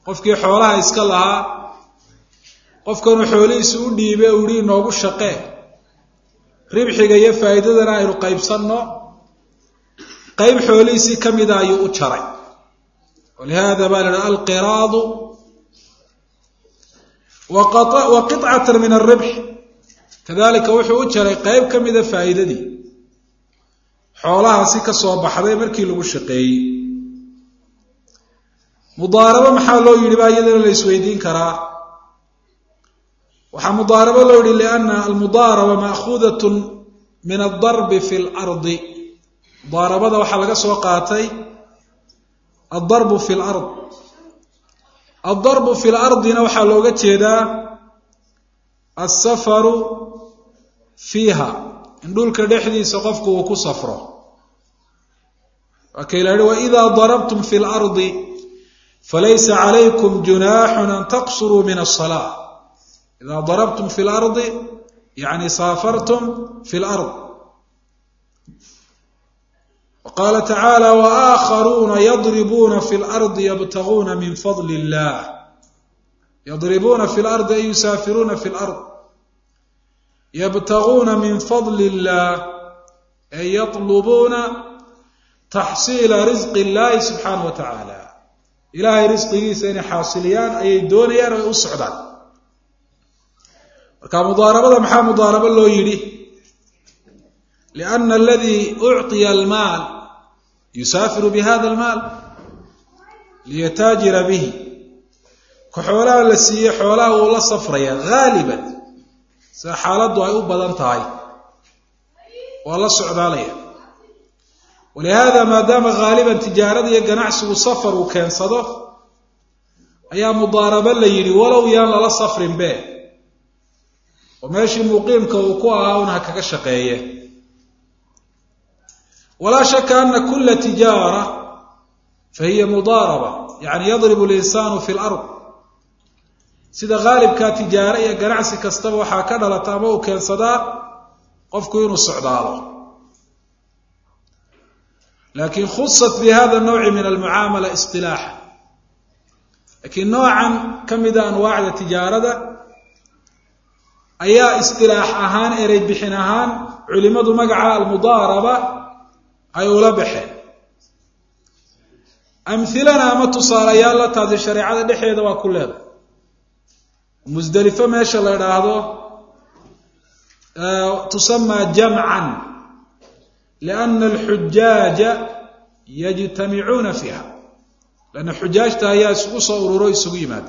qofkii xoolaha iska lahaa qofkanuu xoolihiisi u dhiibe uhi inoogu shaqee ribxiga iyo faa'iidadana aynu qaybsanno qayb xoolihiisii ka mida ayuu u jaray walihada baa la idhaha alqiraadu wa qicatan min alribx kadalika wuxuu u jaray qayb ka mida faa'iidadii xoolahaasi ka soo baxday markii lagu shaqeeyey mudaarabo maxaa loo yidhi baa iyadana la isweydiin karaa waxaa mudaarabo loo yihi liana almudaaraba maakuudat min aldarbi fi lardi mudaarabada waxaa laga soo qaatay aldarbu fi lard aldarbu fi lardina waxaa looga jeedaa alsafaru fiiha in dhulka dhexdiisa qofku uu ku safro waa kay la yihi waida darabtum fi lardi falaysa calaykum junaaxun an taqsuruu min asalaa ida darabtum fi lardi yani saafartum fi lard waqaala tacaala waakharuuna yadribuuna fi lardi yabtaguuna min fadli illah yadribuuna fi lardi ay yusaafiruuna fi lard yabtaguuna min fadli illah ay yatlubuuna taxsiila risqi illahi subxaanah wa tacaala ilaahay risqigiisa inay xaasiliyaan ayay doonayaan o ay u socdaan marka mudaarabada maxaa mudaarabo loo yidhi liana aladii ucطiya almaal yusaafiru bihada almaal liyataajira bihi ka xoolaha la siiye xoolaha wuu la safraya haaliban sida xaaladdu ay u badan tahay waa la socdaalaya walihada maadaama haaliban tijaarada iyo ganacsigu safar uu keensado ayaa mudaarabo la yidhi walow yaan lala safrin be oo meeshii muqiimka uu ku ahaa un ha kaga shaqeeye walaa shaka ana kula tijaara fahiya mudaaraba yani yadribu linsaanu fi lard sida haalibkaa tijaare iyo ganacsi kastaba waxaa ka dhalata ama uu keensadaa qofku inuu socdaalo lakin khusat bi hada nawci min almucaamala isilaaxa lakiin noocan ka mida anwaacda tijaarada ayaa istilaax ahaan erey bixin ahaan culimadu magaca almudaaraba ay ula baxeen amhilana ama tusaalayaal la taasi shareecada dhexeeda waa ku leedahay musdelifo meesha la idhaahdo tusamaa jamcan liana alxujaaja yajtamicuuna fiiha lanna xujaajta ayaa isugu soo ururo isugu yimaada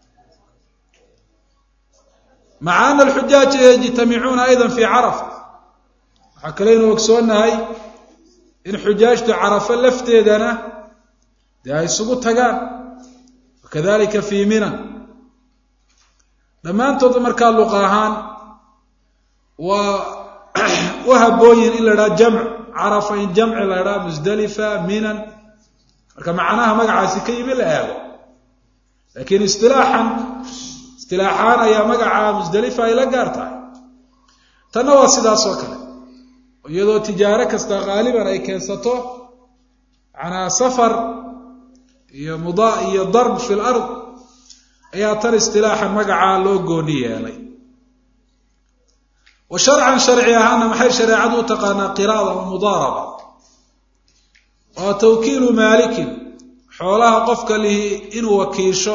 maca ana alxujaaja yajtamicuuna ayda fi carafa waxaa kaleynu ogsoonahay in xujaajtu carafo lafteedana dee ay isugu tagaan wakadalika fii minan dhammaantooda markaa luqa ahaan waa u habooyin in la idhaha jamc carafa in jamci la idhaha musdalifa minan marka macnaha magacaasi ka yimi la eego lakiin istilaaxan istilaaxaan ayaa magaca musdalifa ay la gaar tahay tanna waa sidaas oo kale iyadoo tijaaro kasta haaliban ay keensato manaa safar iyo muda iyo darb fi lard ayaa tan istilaaxan magacaa loo gooni yeelay wa sharcan sharci ahaana maxay shareecadu u taqaanaa qiraada wa mudaaraba waa tawkiilu maalikin xoolaha qofka lihi inuu wakiisho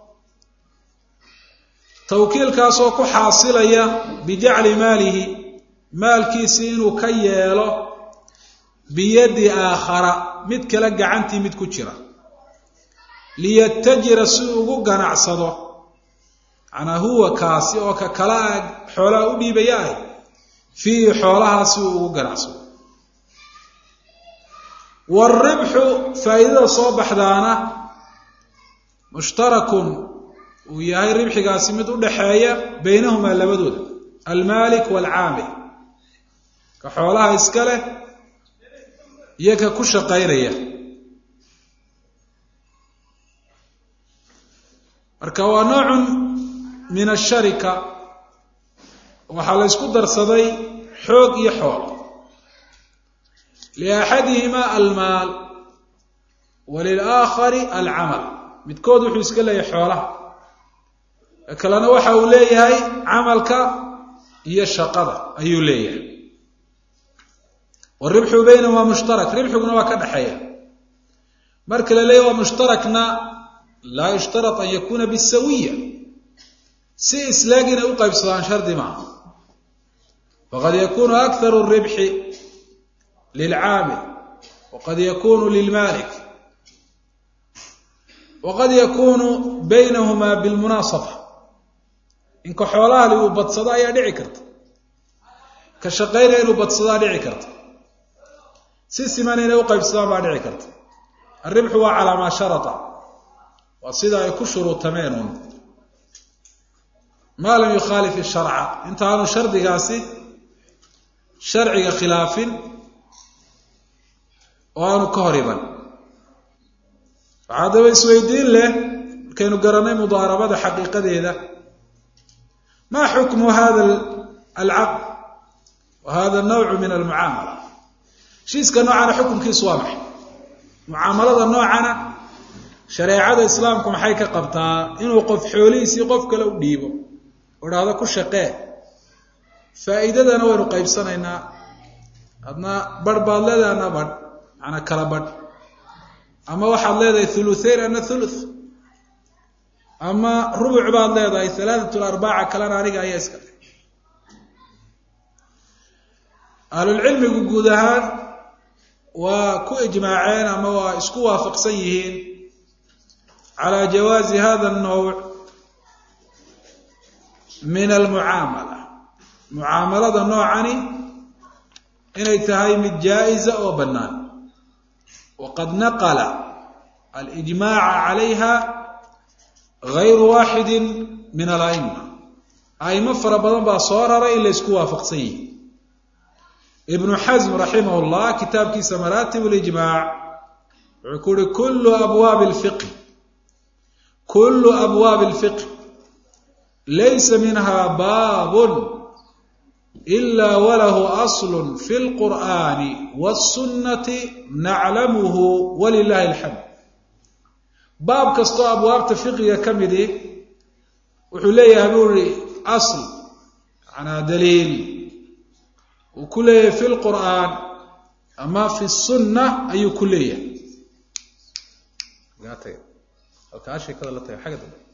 tawkiilkaasoo ku xaasilaya bijacli maalihi maalkiisii inuu ka yeelo biyadi aakhara mid kale gacantii mid ku jira liyatajira si ugu ganacsado manaa huwa kaasi oo ka kala xoolaha u dhiibaya ah fiihi xoolahaa si uu ugu ganacsado waalribxu faa'iidada soo baxdaana mushtarakun uu yahay ribxigaasi mid u dhaxeeya baynahumaa labadooda almaalik waalcaamil ka xoolaha iska leh iyo ka ku shaqaynaya marka waa noocun min asharika waxaa la ysku darsaday xoog iyo xoolo liaxadihima almaal walilaakhari alcamal midkood wuxuu iska leeyahay xoolaha kalena waxa uu leeyahay camalka iyo shaqada ayuu leeyahay waribxu baynahuma mushtarak ribxiguna waa ka dhexeeya marka la leeyahy waa mushtarakna laa yushtarat an yakuna bisawiya si islaag inay u qaybsadaan shardi maaha faqad yakunu akharu ribxi lilcaamil waqad yakunu lilmalik waqad yakunu baynahuma bilmunaasaba inka xoolahali uu badsado ayaa dhici karta ka shaqaynaya inuu badsadaa dhici karta si siman inay u qaybsadaan baa dhici karta alribxu waa calaa maa sharata waa sida ay ku shuruutameen un maa lam yukhaalif isharca intaanu shardigaasi sharciga khilaafin oo aanu ka hor iban waxaa daba isweydiin leh markaynu garanay mudaarabada xaqiiqadeeda maa xukmu hada alcaqd wa hada nawcu min almucaamala heshiiska noocana xukunkiisu waa maxay mucaamalada noocana shareecada islaamku maxay ka qabtaa inuu qof xoolihiisii qof kale u dhiibo oo dhahdo ku shaqee faa'iidadana waynu qaybsanaynaa adna barh baad leedahay adna badh macnaa kala badh ama waxaad leedahay thuluthayn ana thuluth ama rubuc baad leedahay halaatat larbaca kalena aniga ayaa iska le ahlulcilmigu guud ahaan waa ku ijmaaceen ama waa isku waafaqsan yihiin calaa jawaazi hada annawc min almucaamala mucaamalada noocani inay tahay mid jaa-isa oo bannaan waqad naqala alijmaaca calayha gayru waaxidi min ala'ima a'imo fara badan baa soo raray in la ysku waafaqsan yihi ibnu xasm raximah llah kitaabkiisa maraatib lijmaac wuxuu ku uhi kullu abwaabi lfiqhi kullu abwaabi alfiqh laysa minha baabun ila walahu aslu fi lqur'ani wاsunnati naclamuhu walilahi alxamd baab kastoo abwaabta fiqiga ka midi wuxuu leeyahay buu ihi asl manaa daliil uu ku leeyahay fi lqur'aan ama fi sunna ayuu ku leeyahay halkaa sheekada la taga xagga dambe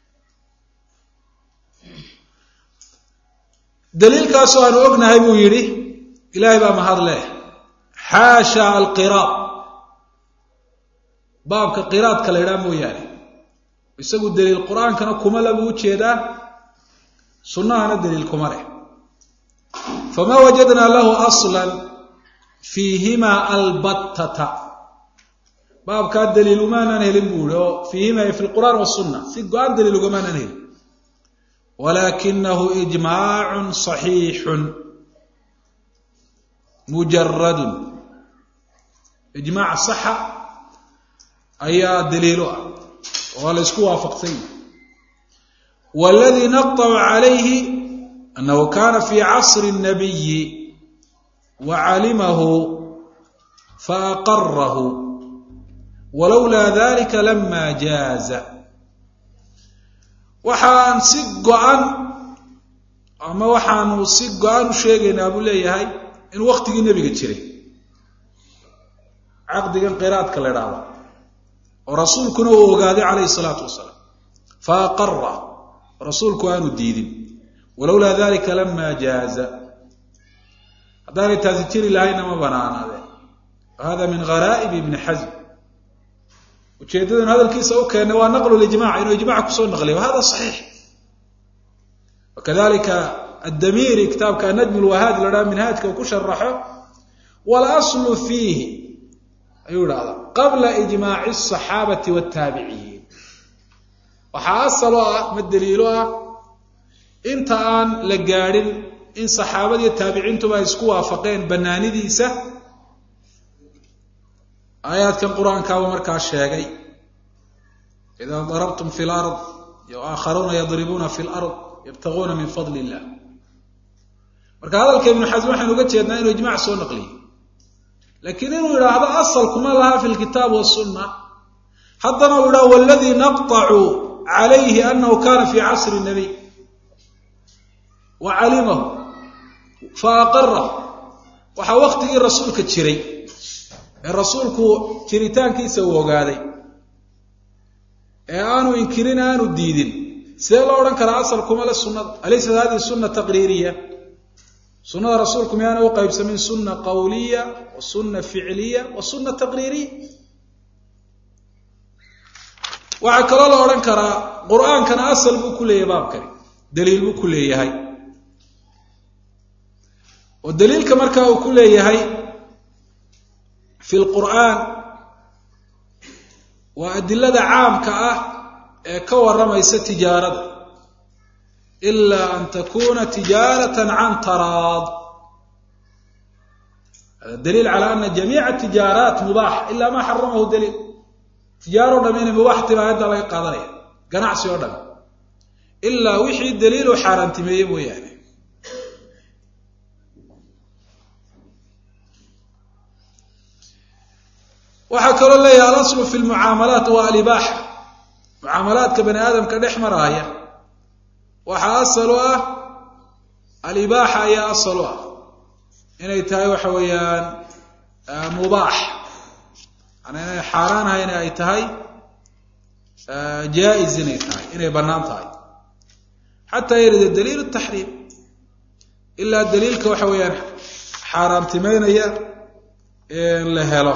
daliilkaasoo aanu ognahay buu yidhi ilaahay baa mahad leh xaasha alqiraad baabka qiraadka la ydhaha mooyaane isagu daliil qur-aankana kuma labuu ujeedaa sunnahana daliil kuma leh fama wajadnaa lahu asla fiihimaa albattata baabkaa daliil umaanan helin buu ihi oo fiihima fi lqur'aan wasunna si go-aan daliil ugamaanan helin walakinahu ijmaacun صaxiixun mujaradun ijmaac saxa ayaa daliilo ah oo la ysku waafaqsan yahi wاladii naqطcu calayhi anahu kana fi casri الnabiyi wacalimahu faaqarahu walowlaa dalika lama jaaza waxaan si go-an ama waxaanu si go-an u sheegaynaa buu leeyahay in waktigii nebiga jiray caqdigan qiraadka la idhaahda oo rasuulkuna uu ogaaday calayhi salaatu wasalaam fa aqara rasuulku aanu diidin walowlaa dalika lama jaaza haddaanay taasi jiri lahayna ma banaanaadeen hada min gharaaib ibni xasm ujeedadan hadalkiisa u keennay waa naqlu lijmac inuu ijmac kusoo naqliya wahada saxiix wakadalika addamiiri kitaabka anajm lwahaad la dhaha minhaajka uu ku sharaxo walaslu fiihi ayuu idhahdaa qabla ijmaaci asaxaabati wataabiciin waxaa asal oo ah ma daliilo ah inta aan la gaadhin in saxaabadiiyo taabiciintuba ay isku waafaqeen banaanidiisa aayaadkan qur-aankaaba markaa sheegay idaa darabtum fi lard aakharuuna yadribuuna fi lard yabtaguuna min fadli illah marka hadalka ibnu xasm waxaynu uga jeednaa inuu ijmac soo naqliyo laakiin inuu idhaahdo asalkuma laha fi lkitaab wasunna haddana uu idhaha waladii naqطacu calayhi anahu kana fi casri nabiy wa calimahu fa aqara waxaa waktigii rasuulka jiray ee rasuulku jiritaankiisa uu ogaaday ee aanu inkirin aanu diidin sidee loo odhan karaa asal kuma le sunnada alaysat hadihi sunna taqriiriya sunnada rasuulku miyaana u qaybsamin sunna qawliya wa sunna ficliya wa sunna taqriiriya waxaa kaloo la odhan karaa qur-aankana asal buu ku leeyahay baabkani daliil buu ku leeyahay oo daliilka markaa uu ku leeyahay fi lqur'aan waa adilada caamka ah ee ka warramaysa tijaarada ilaa an takuna tijaaratan can taraad hada daliil cala ana jamiica tijaaraat mubaax ila ma xaramahu daliil tijaaro o dham inay mubaax timi ayadda laga qaadanaya ganacsi oo dham ilaa wixii daliilu xaaraantimeeye mooyaane waxaa kaloo leeyahay alaslu fi lmucaamalaat waa alibaaxa mucaamalaadka bani aadamka dhex maraaya waxaa asal u ah alibaaxa ayaa asal u ah inay tahay waxa weeyaan mubaax yani inay xaaraan ahayn ay tahay jaa-is inay tahay inay bannaan tahay xataa yarida daliil taxriim ilaa daliilka waxa weeyaan xaaraamtimeynaya la helo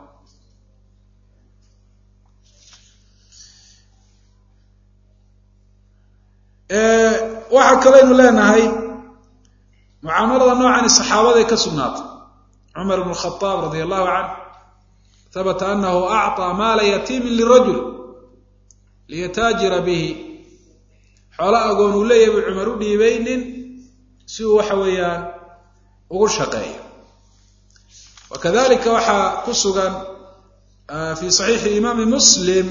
waxaa kaleynu leenahay mucaamalada noocani saxaabaday ka sugnaatay cumar bn khaaab radi allahu canh habata anahu acطى maala yatiimi lirajul liyataajira bihi xoolo agoon uu leeyahay buu cumar u dhiibay nin si uu waxa weeyaan ugu shaqeeyo wakadalika waxaa ku sugan fi صaxiixi imaami muslim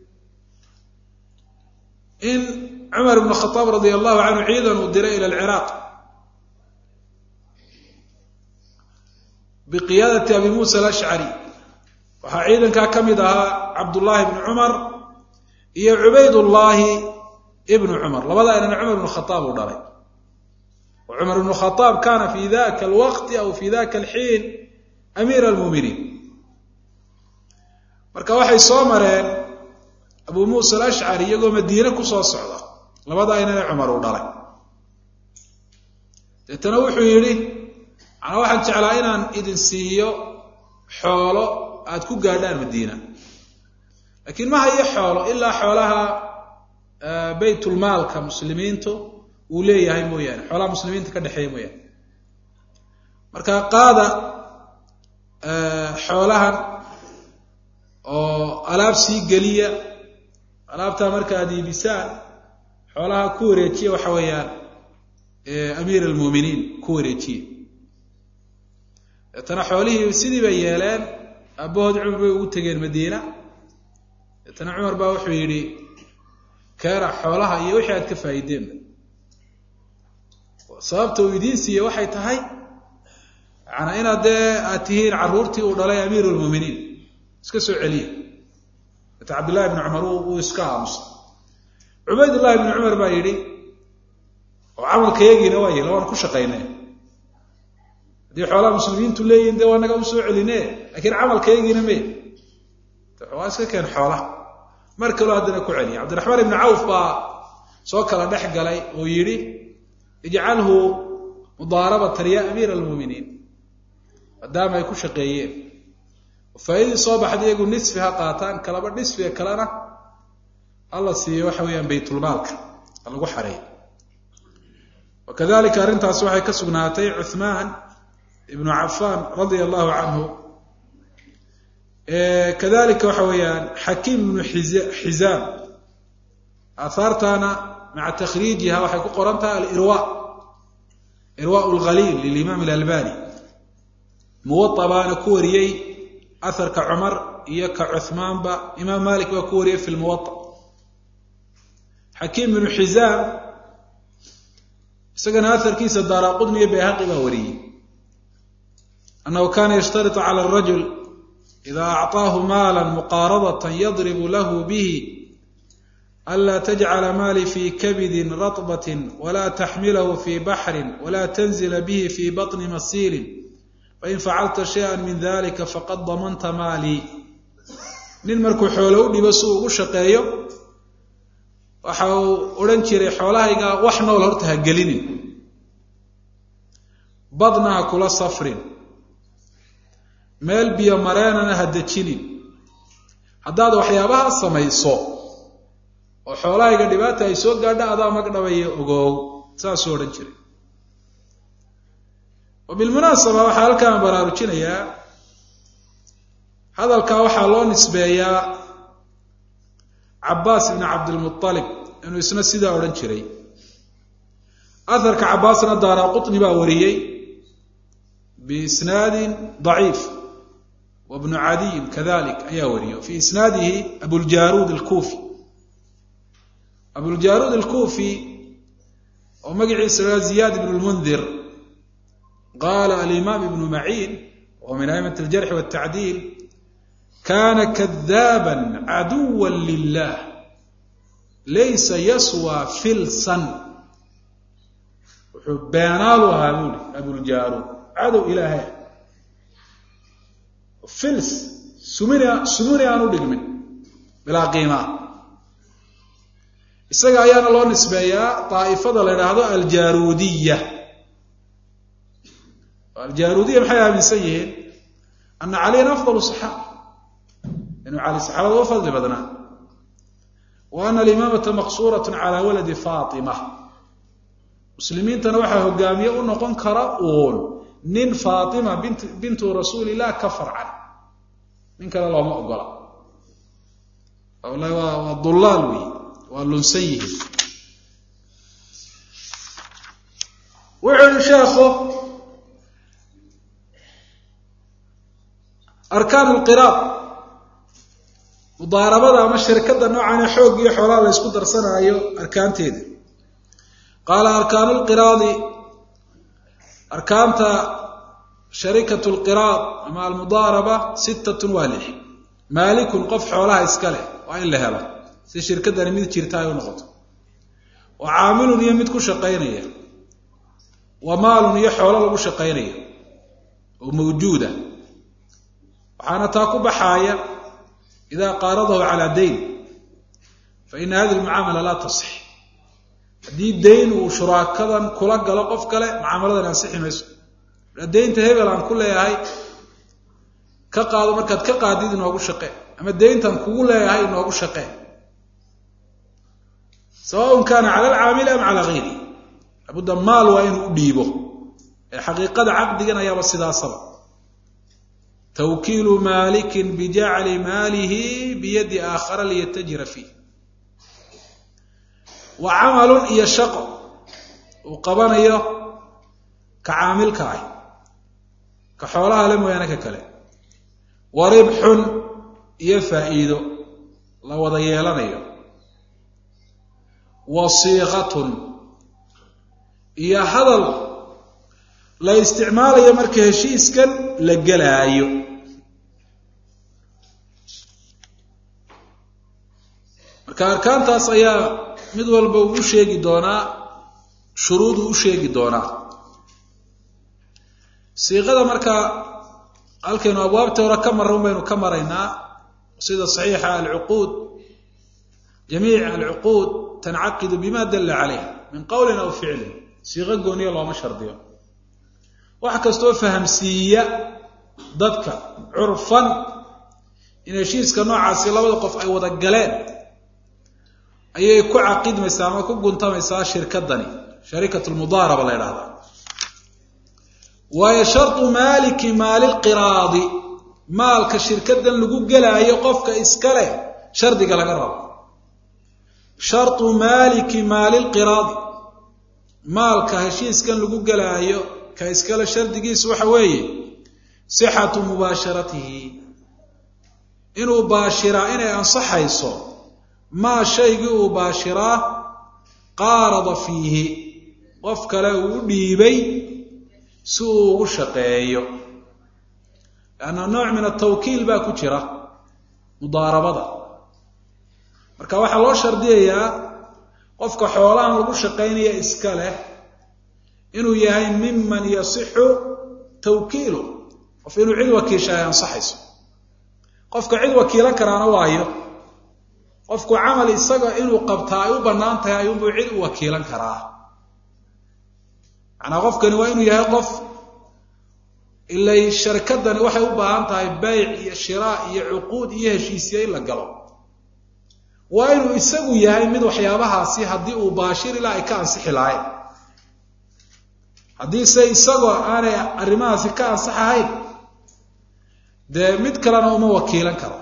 in cumar bn khaaab radi allahu canhu ciidan uu diray ila alciraaq biqiyaadati abi muusa alashcari waxaa ciidankaa ka mid ahaa cabdullaahi bni cumar iyo cubaydullaahi ibnu cumar labadaa inana cumar bnu khaaab uu dhalay wa cumar bnu khaaab kana fi daka alwaqti aw fi daka alxiin amiira almuuminiin marka waxay soo mareen abu muusa alashcari iyagoo madiine kusoo socda labadaa inana cumar uu dhalay deetana wuxuu yidhi manaa waxaan jeclaa inaan idin siiyo xoolo aad ku gaadhaan madiina laakiin ma hayo xoolo ilaa xoolaha baytulmaalka muslimiintu uu leeyahay mooyaane xoolaha muslimiinta ka dhexeeya mooyaane marka qaada xoolahan oo alaab sii geliya alaabtaa marka aad iibisaan xoolaha ku wareejiya waxa weeyaan amiir almuuminiin ku wareejiya deetana xoolihii sidii bay yeeleen aabbahood cumar bay ugu tegeen madiina deetana cumar baa wuxuu yidhi keena xoolaha iyo wixii aad ka faa'iideenba sababta uu idiin siiye waxay tahay yaana inaad dee aad tihiin carruurtii uu dhalay amiir lmuuminiin iska soo celiya deeta cabdillahi bni cumar uu iska aamusa cubaydullahi bni cumar baa yidhi oo camalkayagiina waa yela waan ku shaqaynay haddii xoolaha muslimiintu leeyihin dee waa naga u soo celine lakiin camalkayagiina me waa iska keen xoolaha mar kaloo haddana ku celiya cabdiraxmaan ibni cawf baa soo kala dhex galay oo yidhi ijcalhu mudaarabatan ya amiira almuuminiin maadaama ay ku shaqeeyeen faaidii soo baxda iyagu nisfi ha qaataan kalaba nisfiga kalena alla siiyo waxa weeyaan baytulmaalka ha lagu xareey wakadalika arrintaasi waxay ka sugnaatay cuhmaan ibnu cafaan radia allahu canhu kadalika waxa weeyaan xakiim ibnu xizaam aahaartana maca takhriijiha waxay ku qoran tahay alirwa irwa lhaliil lilimaam alalbani muwaa baana ku wariyey aharka cumar iyo ka cuhmaanba imaam malik baa ku wariyey fi lmuwa xakiim ibnu xizaam isagana aharkiisa daaraqudni iyo bayhaqi baa wariyey annahu kana yashtaritu cala arajul idaa acطaahu maala muqaaradata yadribu lahu bihi anlaa tajcala maali fii kabidin ratbatin walaa taxmilahu fii baxrin walaa tanzila bihi fii baطni masiilin fain facalta shayئa min dalika faqad damanta maalii nin markuu xoolo u dhibo si uu ugu shaqeeyo waxa uu odhan jiray xoolahayga wax nool horta ha gelinin badna ha kula safrin meel biyo mareenana ha dejinin haddaad waxyaabaha samayso oo xoolahayga dhibaata ay soo gaadha adaa magdhabaya ogoow saasuu odhan jiray wa bilmunaasaba waxaa halkaan baraarujinayaa hadalkaa waxaa loo nisbeeyaa cabaas ibni cabdilmualib inuu isna sidaa odhan jiray aharka cabaasna daara qutni baa wariyey biisnaadin daciif wa bnu cadiyin kadalik ayaa wariyey fii isnaadihi abuljaruud alkuufi abuljaruud alkuufi oo magaciisa laha ziyaad ibn lmundir qaala alimaam ibnu maciin wa min a'imat aljarxi waltacdiil kana kadaaba caduwa lilah laysa yaswa filsan wuxuu beenaalu ahaa buuli abuljaruud cadow ilaahay fils sumini sumuni aan u dhigmin bilaa qiimaa isaga ayaana loo nisbeeyaa daa'ifada la idhaahdo aljaruudiya aljaruudiya maxay aaminsan yihiin ana caliyan afdal saxaaba inuu cali saxaabada uga fadli badnaa wa ana alimaamata maqsuurat cala waladi faatima muslimiintana waxaa hogaamiye u noqon kara uun nin faatima bint bintu rasuulillah ka farcan nin kale looma ogola wallahi waa waa dullaal wey waa lunsan yihiin wuxuu yihi sheekhu arkaan lqiraad mudaarabada ama shirkada noocan xoog iyo xoolaha la ysku darsanaayo arkaanteeda qaala arkaanu lqiraadi arkaanta sharikatu lqiraad ama almudaaraba sittatun waa lix maalikun qof xoolaha iska leh waa in la helo si shirkadani mid jirta ay u noqoto wa caamilun iyo mid ku shaqaynaya wa maalun iyo xoolo lagu shaqaynaya oo mawjuuda waxaana taa ku baxaaya idaa qaaradahu calaa dayn fa ina hadihi lmucaamala laa tasix haddii dayn uu shuraakadan kula galo qof kale mucaamaladan ansixi mayso daynta hebel aan ku leeyahay ka qaado markaad ka qaadid inoogu shaqee ama dayntan kugu leeyahay inoogu shaqee sawaun kaana cala alcaamili am calaa gayri labudda maal waa inuu u dhiibo ee xaqiiqada caqdigan ayaaba sidaasaba twkiilu maalikin bijacli maalihi biyadi aakhara liyatajira fiih wa camalun iyo shaqo uu qabanayo ka caamilka ah ka xoolaha le mooyaane ka kale wa ribxun iyo faa'iido la wada yeelanayo wa siiqatun iyo hadal la isticmaalayo marka heshiiskan la gelaayo marka arkaantaas ayaa mid walba uu u sheegi doonaa shuruuduu u sheegi doonaa siiqada marka halkaynu abwaabta hore ka marra un baynu ka maraynaa sida saxiixa alcuquud jamiic alcuquud tancaqidu bima dalla calayh min qowlin aw ficlin siiqo gooniya looma shardiyo wax kastoo fahamsiiya dadka curfan in heshiiska noocaasi labada qof ay wada galeen ayay ku caqidmaysaa ama ku guntamaysaa shirkadani shariikat lmudaaraba la ydhahdaa waayo shardu maaliki maalilqiraadi maalka shirkadan lagu gelaayo qofka iska leh shardiga laga rabo shardu maaliki maalilqiraadi maalka heshiiskan lagu gelaayo ka iskale shardigiisu waxa weeye sixatu mubaasharatihi inuu baashiraa inay ansaxayso maa shaygii uu baashiraa qaarada fiihi qof kale uu u dhiibay si uu ugu shaqeeyo lanna nooc min atawkiil baa ku jira mudaarabada marka waxaa loo shardiyayaa qofka xoolahan lagu shaqaynaya iska leh inuu yahay miman yasixu tawkiilu qof inuu cid wakiisha ay ansaxayso qofka cid wakiilan karaana waayo qofku camal isaga inuu qabtaa ay u bannaan tahay ayuunbuu cid u wakiilan karaa macnaa qofkani waa inuu yahay qof ilay sharkadani waxay u baahan tahay bayc iyo shiraa iyo cuquud iyo heshiisya in la galo waa inuu isagu yahay mid waxyaabahaasi haddii uu baashir ilaa ay ka ansixi lahayn haddiise isagoo aanay arrimahaasi ka ansaxahayn dee mid kalena uma wakiilan karo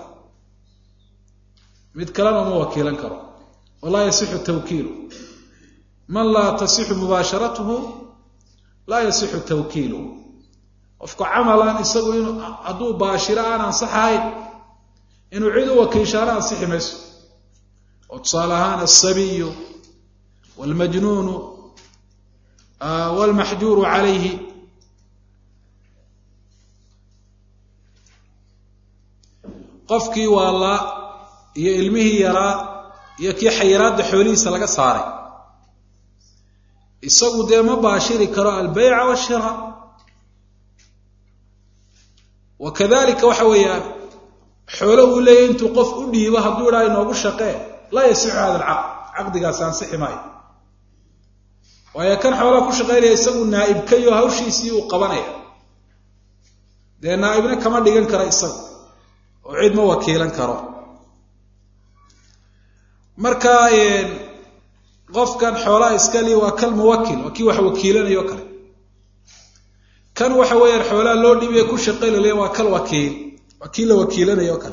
mid kalena uma wakiilan karo walaa yasixu tawkiilu man laa tasixu mubaasharatuhu laa yasixu tawkiilu qofku camalan isagu inu hadduu baashiro aan ansaxahayn inuu cid u wakiishaana ansixi mayso oo tusaale ahaan alsabiyu waalmajnuunu waalmaxjuuru calayhi qofkii waalaa iyo ilmihii yaraa iyo kii xayiraadda xoolihiisa laga saaray isagu dee ma baashiri karo albeyca washira wa kadalika waxa weeyaan xoolo uu leeyahy intuu qof u dhiibo hadduu idhaa inoogu shaqee laa yasixu hada alcaqd caqdigaasi ansixi maayo waayo kan xoolaha ku shaqaynaya isagu naa'ibkayo hawshiisii uu qabanaya dee naa'ibna kama dhigan karo isaga oo cid ma wakiilan karo marka qofkan xoolaha iskali waa kal muwakil waa kii wax wakiilanayo kale kan waxa weeyaan xoolaha loo dhiibaya ku shaqaylale waa kal wakiil waa kii la wakiilanayo kale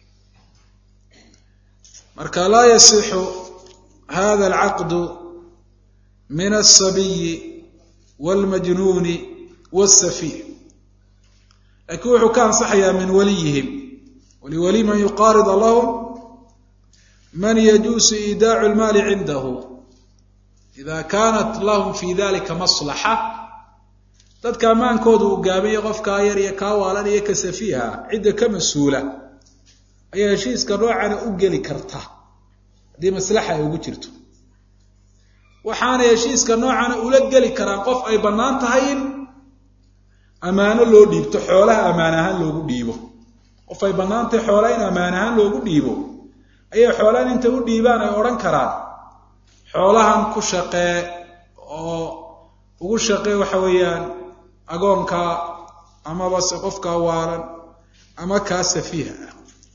marka laa yasixu hada alcaqdu min alsabiyi wاlmajnuuni wاsafiih laakiin wuxuu ka ansaxayaa min waliyihim waliwali man yuqaarida lahum man yajuusu iidaacu lmaali cindahu ida kaanat lahum fi dalika maslaxa dadka ammaankooda uu gaabaya qofkaa yar iyo kaa waalan iyo ka safiiha cidda ka mas-uula ayaa heshiiska noocana u geli karta haddii maslaxa ay ugu jirto waxaana heshiiska noocana ula geli karaan qof ay bannaan tahay in ammaano loo dhiibto xoolaha ammaan ahaan loogu dhiibo qof ay bannaan tahay xoolaha in ammaan ahaan loogu dhiibo ayay xoolahan intay u dhiibaan ay odhan karaan xoolahan ku shaqee oo ugu shaqee waxa weeyaan agoonka amaba se qofkaa waalan ama kaa safiiha ah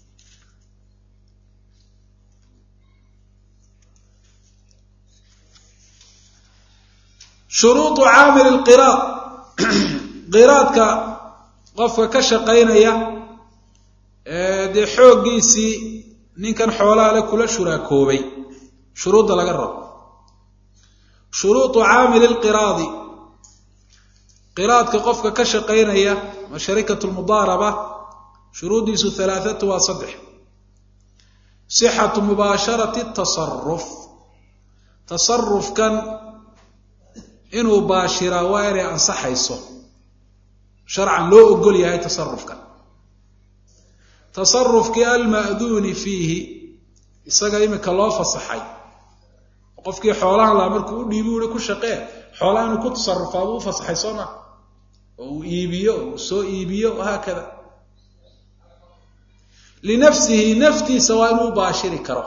shuruudu caamil lqiraad qiraadka qofka ka shaqaynaya dee xooggiisii ninkan xoolaha le kula shuraakoobay shuruudda laga rabo shuruudu caamili lqiraadi qiraadka qofka ka shaqaynaya ma sharikatu lmudaaraba shuruuddiisu halaathatu waa saddex sixatu mubaasharati tasaruf tasarufkan inuu baashiraa waa inay ansaxayso sharcan loo ogol yahay tasarufkan tasarufkii alma'duuni fiihi isaga iminka loo fasaxay qofkii xoolahan laa markuu u dhiibi uhi ku shaqee xoolaha inuu ku tasarufaa buu u fasaxay soo maa oo uu iibiyo oo uu soo iibiyo wahaakada linafsihi naftiisa waa inuu u baashiri karo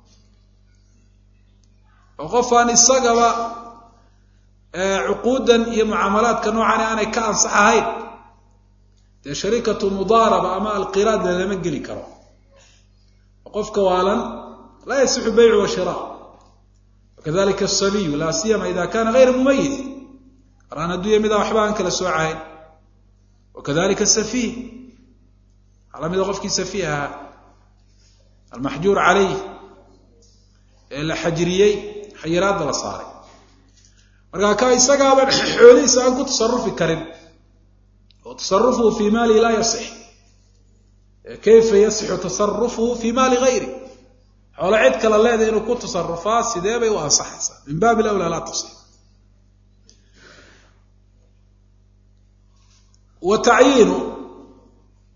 oo qofaan isagaba cuquudan iyo mucaamalaadka noocan aanay ka ansax ahayn dee sharikatu mudaaraba ama alqiraad lalama geli karo qofka waalan laa yasixu beycu wa shira wakadalika asabiyu laa siyama ida kana gayra mumayiz araan adduunya midaa waxba aan kala soocahayn wakadalika asafiih waxaa lamida qofkii safiih ahaa almaxjuur calayh ee la xajiriyey xayiraadda la saaray markaa ka isagaaba xoolihiisa aan ku tasarufi karin oo tasarufuhu fii maali laa yasix kayfa yasixu tasarufuhu fii maali gayri xoolo cid kala leedahay inuu ku tasarufaa sidee bay u ansaxaysaa min baabi lawlaa laa tasix wa tacyiinu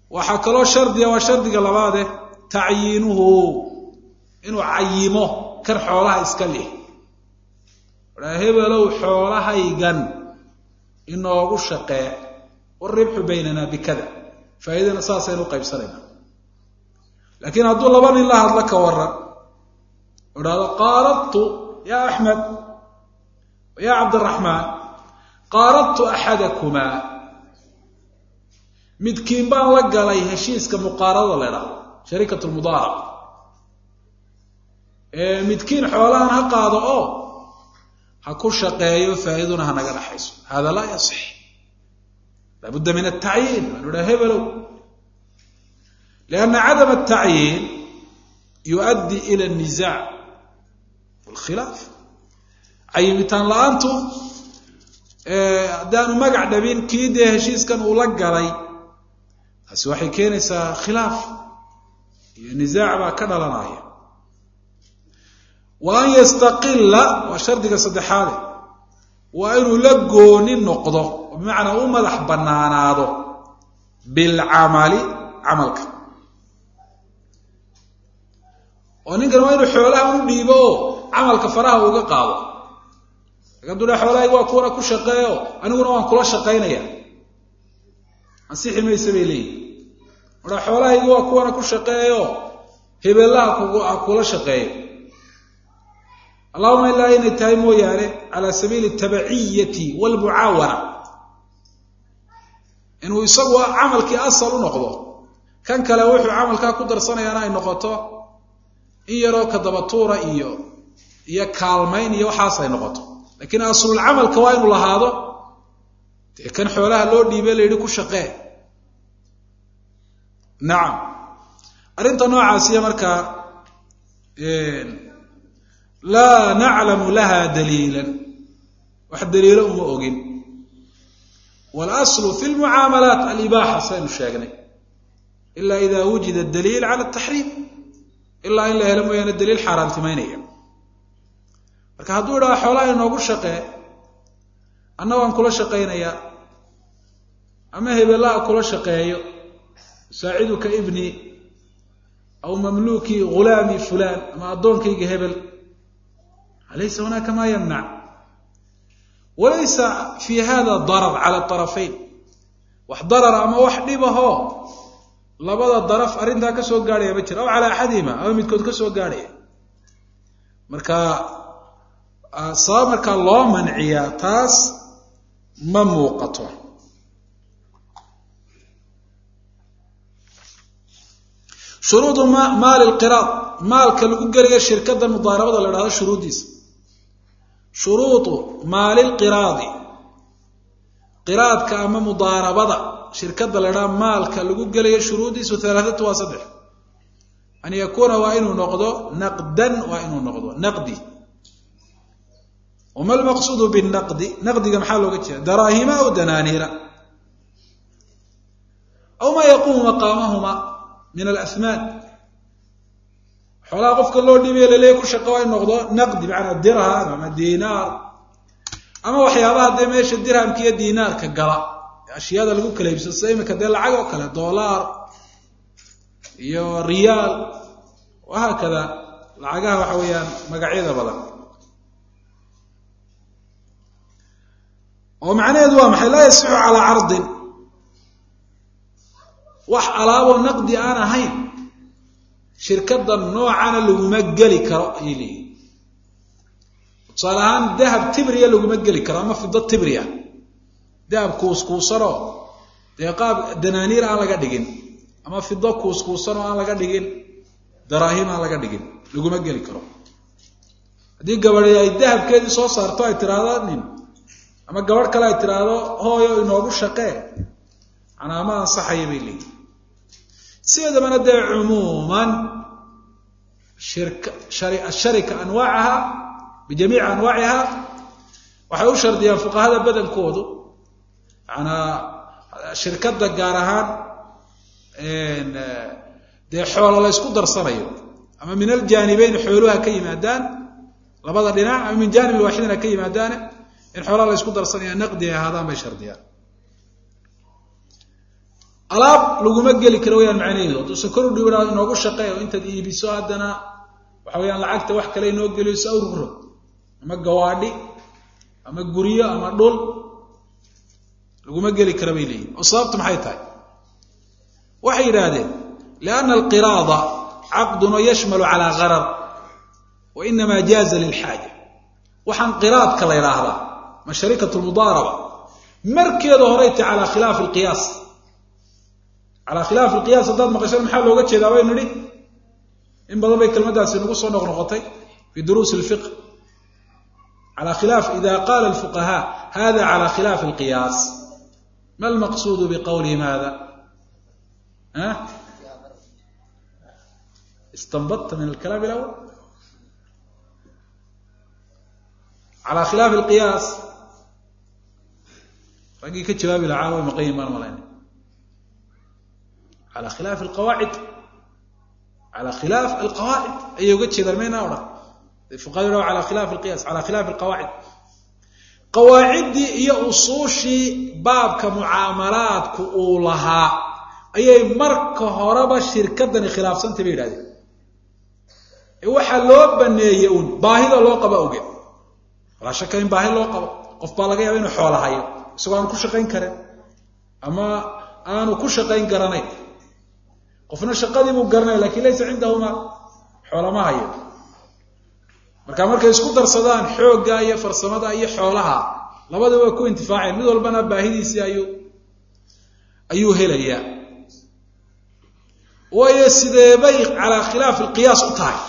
waxaa kaloo shardiga waa shardiga labaade tacyiinuhu inuu cayimo kan xoolaha iska lih aa hebelow xoolahaygan inoogu shaqee waribxu baynana bikada faa'iidana saasaynu u qaybsanayna laakiin hadduu laba nin la hadlo ka waran o dhahdo qaaradtu ya axmed ya cabdiraxmaan qaaradtu axadakumaa midkiin baan la galay heshiiska muqaaradada la idhahdo shariikat lmudaaraba midkiin xoolahan ha qaado oo ha ku shaqeeyo faa'iiduna ha naga dhaxayso hada laa yasix laabudda min atacyiin waanu dhaha hebelow lianna cadam atacyiin yuؤaddi ila الniزaac wاlkhilaaf cayimitaan la-aantu haddaanu magac dhabin kii dee heshiiskan uu la galay taasi waxay keenaysaa khilaaf iyo nisaac baa ka dhalanaya wa an yastaqila waa shardiga saddexaade waa inuu la gooni noqdo oo bimacnaa u madax bannaanaado bilcamali camalka oo ninkan waa inuu xoolaha u dhiibo oo camalka faraha uga qaado hadduu dha xoolahayga waa kuwana ku shaqeeyo aniguna waan kula shaqaynaya ansixi mayse bay leeyihin odha xoolahayga waa kuwana ku shaqeeyo hebelaha ha kula shaqeeyo allahuma ilaa inay tahay mooyaane cala sabiili tabaciyati walmucaawana inuu isagu camalkii asal u noqdo kan kale wuxuu camalkaa ku darsanayaana ay noqoto in yaroo kadabatuura iyo iyo kaalmayn iyo waxaas ay noqoto laakiin aslulcamalka waa inuu lahaado dee kan xoolaha loo dhiibe la yidhi ku shaqee nacam arrinta noocaasiya markaa laa naclamu laha daliilan wax daliilo uma ogin walaslu fi lmucaamalaat alibaaxa saynu sheegnay ila ida wujida daliil cala ataxriim ilaa in la helo mooyaane daliil xaaraantimaynaya marka hadduu idhaha xoolaha inoogu shaqee anna waan kula shaqaynayaa ama hebelaha kula shaqeeyo saaciduka ibni aw mamluuki ghulaami fulaan ama addoonkayga hebel alaysa hunaaka maa yamnac walaysa fi hada darar cala arafayn wax darara ama wax dhibahoo labada daraf arrintaa ka soo gaadhaya ma jira aw calaa axadihima ama midkood ka soo gaadhaya marka sabab markaa loo manciyaa taas ma muuqato shuruudu maali lqiraad maalka lagu gelayo shirkada mudaarabada la dhahdo shuruuddiisa shuruudu maali lqiraadi qiraadka ama mudaarabada shirkada la dhahdo maalka lagu gelayo shuruuddiisu halaathatu waa saddex an yakuuna waa inuu noqdo naqdan waa inuu noqdo naqdi wma lmaqsuudu binaqdi naqdiga maxaa looga jeeda daraahima aw danaaniira aw maa yaquumu maqaamahuma min alahmaan xoolaha qofka loo dhiibaya laleeya ku shaqa waa in noqdo naqdi macanaa dirham ama diinaar ama waxyaabaha dee meesha dirhamka iyo diinaarka gala ashyaada lagu kala iibsado sida imika dee lacag oo kale doolaar iyo riyaal wahaakada lacagaha waxa weeyaan magacyada badan oo macnaheedu waa maxay laa yasixu calaa cardin wax alaaboo naqdi aan ahayn shirkada noocana laguma geli karo ayay leeyihin tusaale ahaan dahab tibriya laguma geli karo ama fido tibriya dahab kuuskuusanoo dee qaab danaaniir aan laga dhigin ama fido kuuskuusanoo aan laga dhigin daraahim aan laga dhigin laguma geli karo haddii gabadhi ay dahabkeedii soo saarto ay tiraahdo nin ama gabadh kale ay tiraahdo hooyo inoogu shaqee manaa ma ansaxaya bay leeyihin sideedabana dee cumuuman shirka asharika anwaacaha bijamiici anwaaciha waxay u shardiyaan fuqahada badankoodu manaa shirkadda gaar ahaan dee xoolo la ysku darsanayo ama min aljaanibeyn xooluha ka yimaadaan labada dhinac ama min jaanibin waaxidin ha ka yimaadaane in xoolaha la ysku darsanaya naqdi ay ahaadaan bay shardiyaan alaab laguma geli karo wayaan macnaheedu hadduu sakor u dhiibaa inoogu shaqeey oo intaad iibiso haddana waxa weyaan lacagta wax kale inoo geliso awruro ama gawaadhi ama guryo ama dhul laguma geli kara bay leeyihin oo sababtu maxay tahay waxay yidhaahdeen lianna alqiraada caqdun oo yashmalu calaa gharar wa inamaa jaaza lilxaaja waxaan qiraadka la ydhaahdaa ma sharikatu lmudaaraba markeeda horeyta calaa khilaafi alqiyaas calaa khilaafi alqiyaas haddaad maqashada maxaa looga jeedaa baynu nidhi in badan bay kelmaddaasi nagu soo noqnoqotay fi duruusi alfiqh calى khilaaf ida qaala alfuqahaa hada calى khilaafi alqiyaas ma almaqsuudu biqowlihim hada istanbadta min alkalaam alawal calى khilaafi alqiyaas raggii ka jawaabi lahaa way maqan yihin maan malayna calى khilaafi alqawaacid calى khilaaf alqawaacid ayay uga jeedaan mayna odhan fuqahadu yidhaho calى khilafi alqiyas calى khilaafi alqawaacid qawaaciddii iyo usuushii baabka mucaamalaadku uu lahaa ayay marka horeba shirkadani khilaafsantay bay yidhahdeen ee waxaa loo baneeyey uun baahida loo qabo awgeed walaa shaka in baahi loo qabo qof baa laga yaaba inuu xoola hayo isagoo aanu ku shaqayn karin ama aanu ku shaqayn garanayn qofna shaqadii buu garanaya lakin laysa cindahuma xoolama hayo marka markay isku darsadaan xoogga iyo farsamada iyo xoolaha labadaba way ku intifaaceen mid walbana baahidiisii ayuu ayuu helayaa waayo sideebay calaa khilaafi alqiyaas u tahay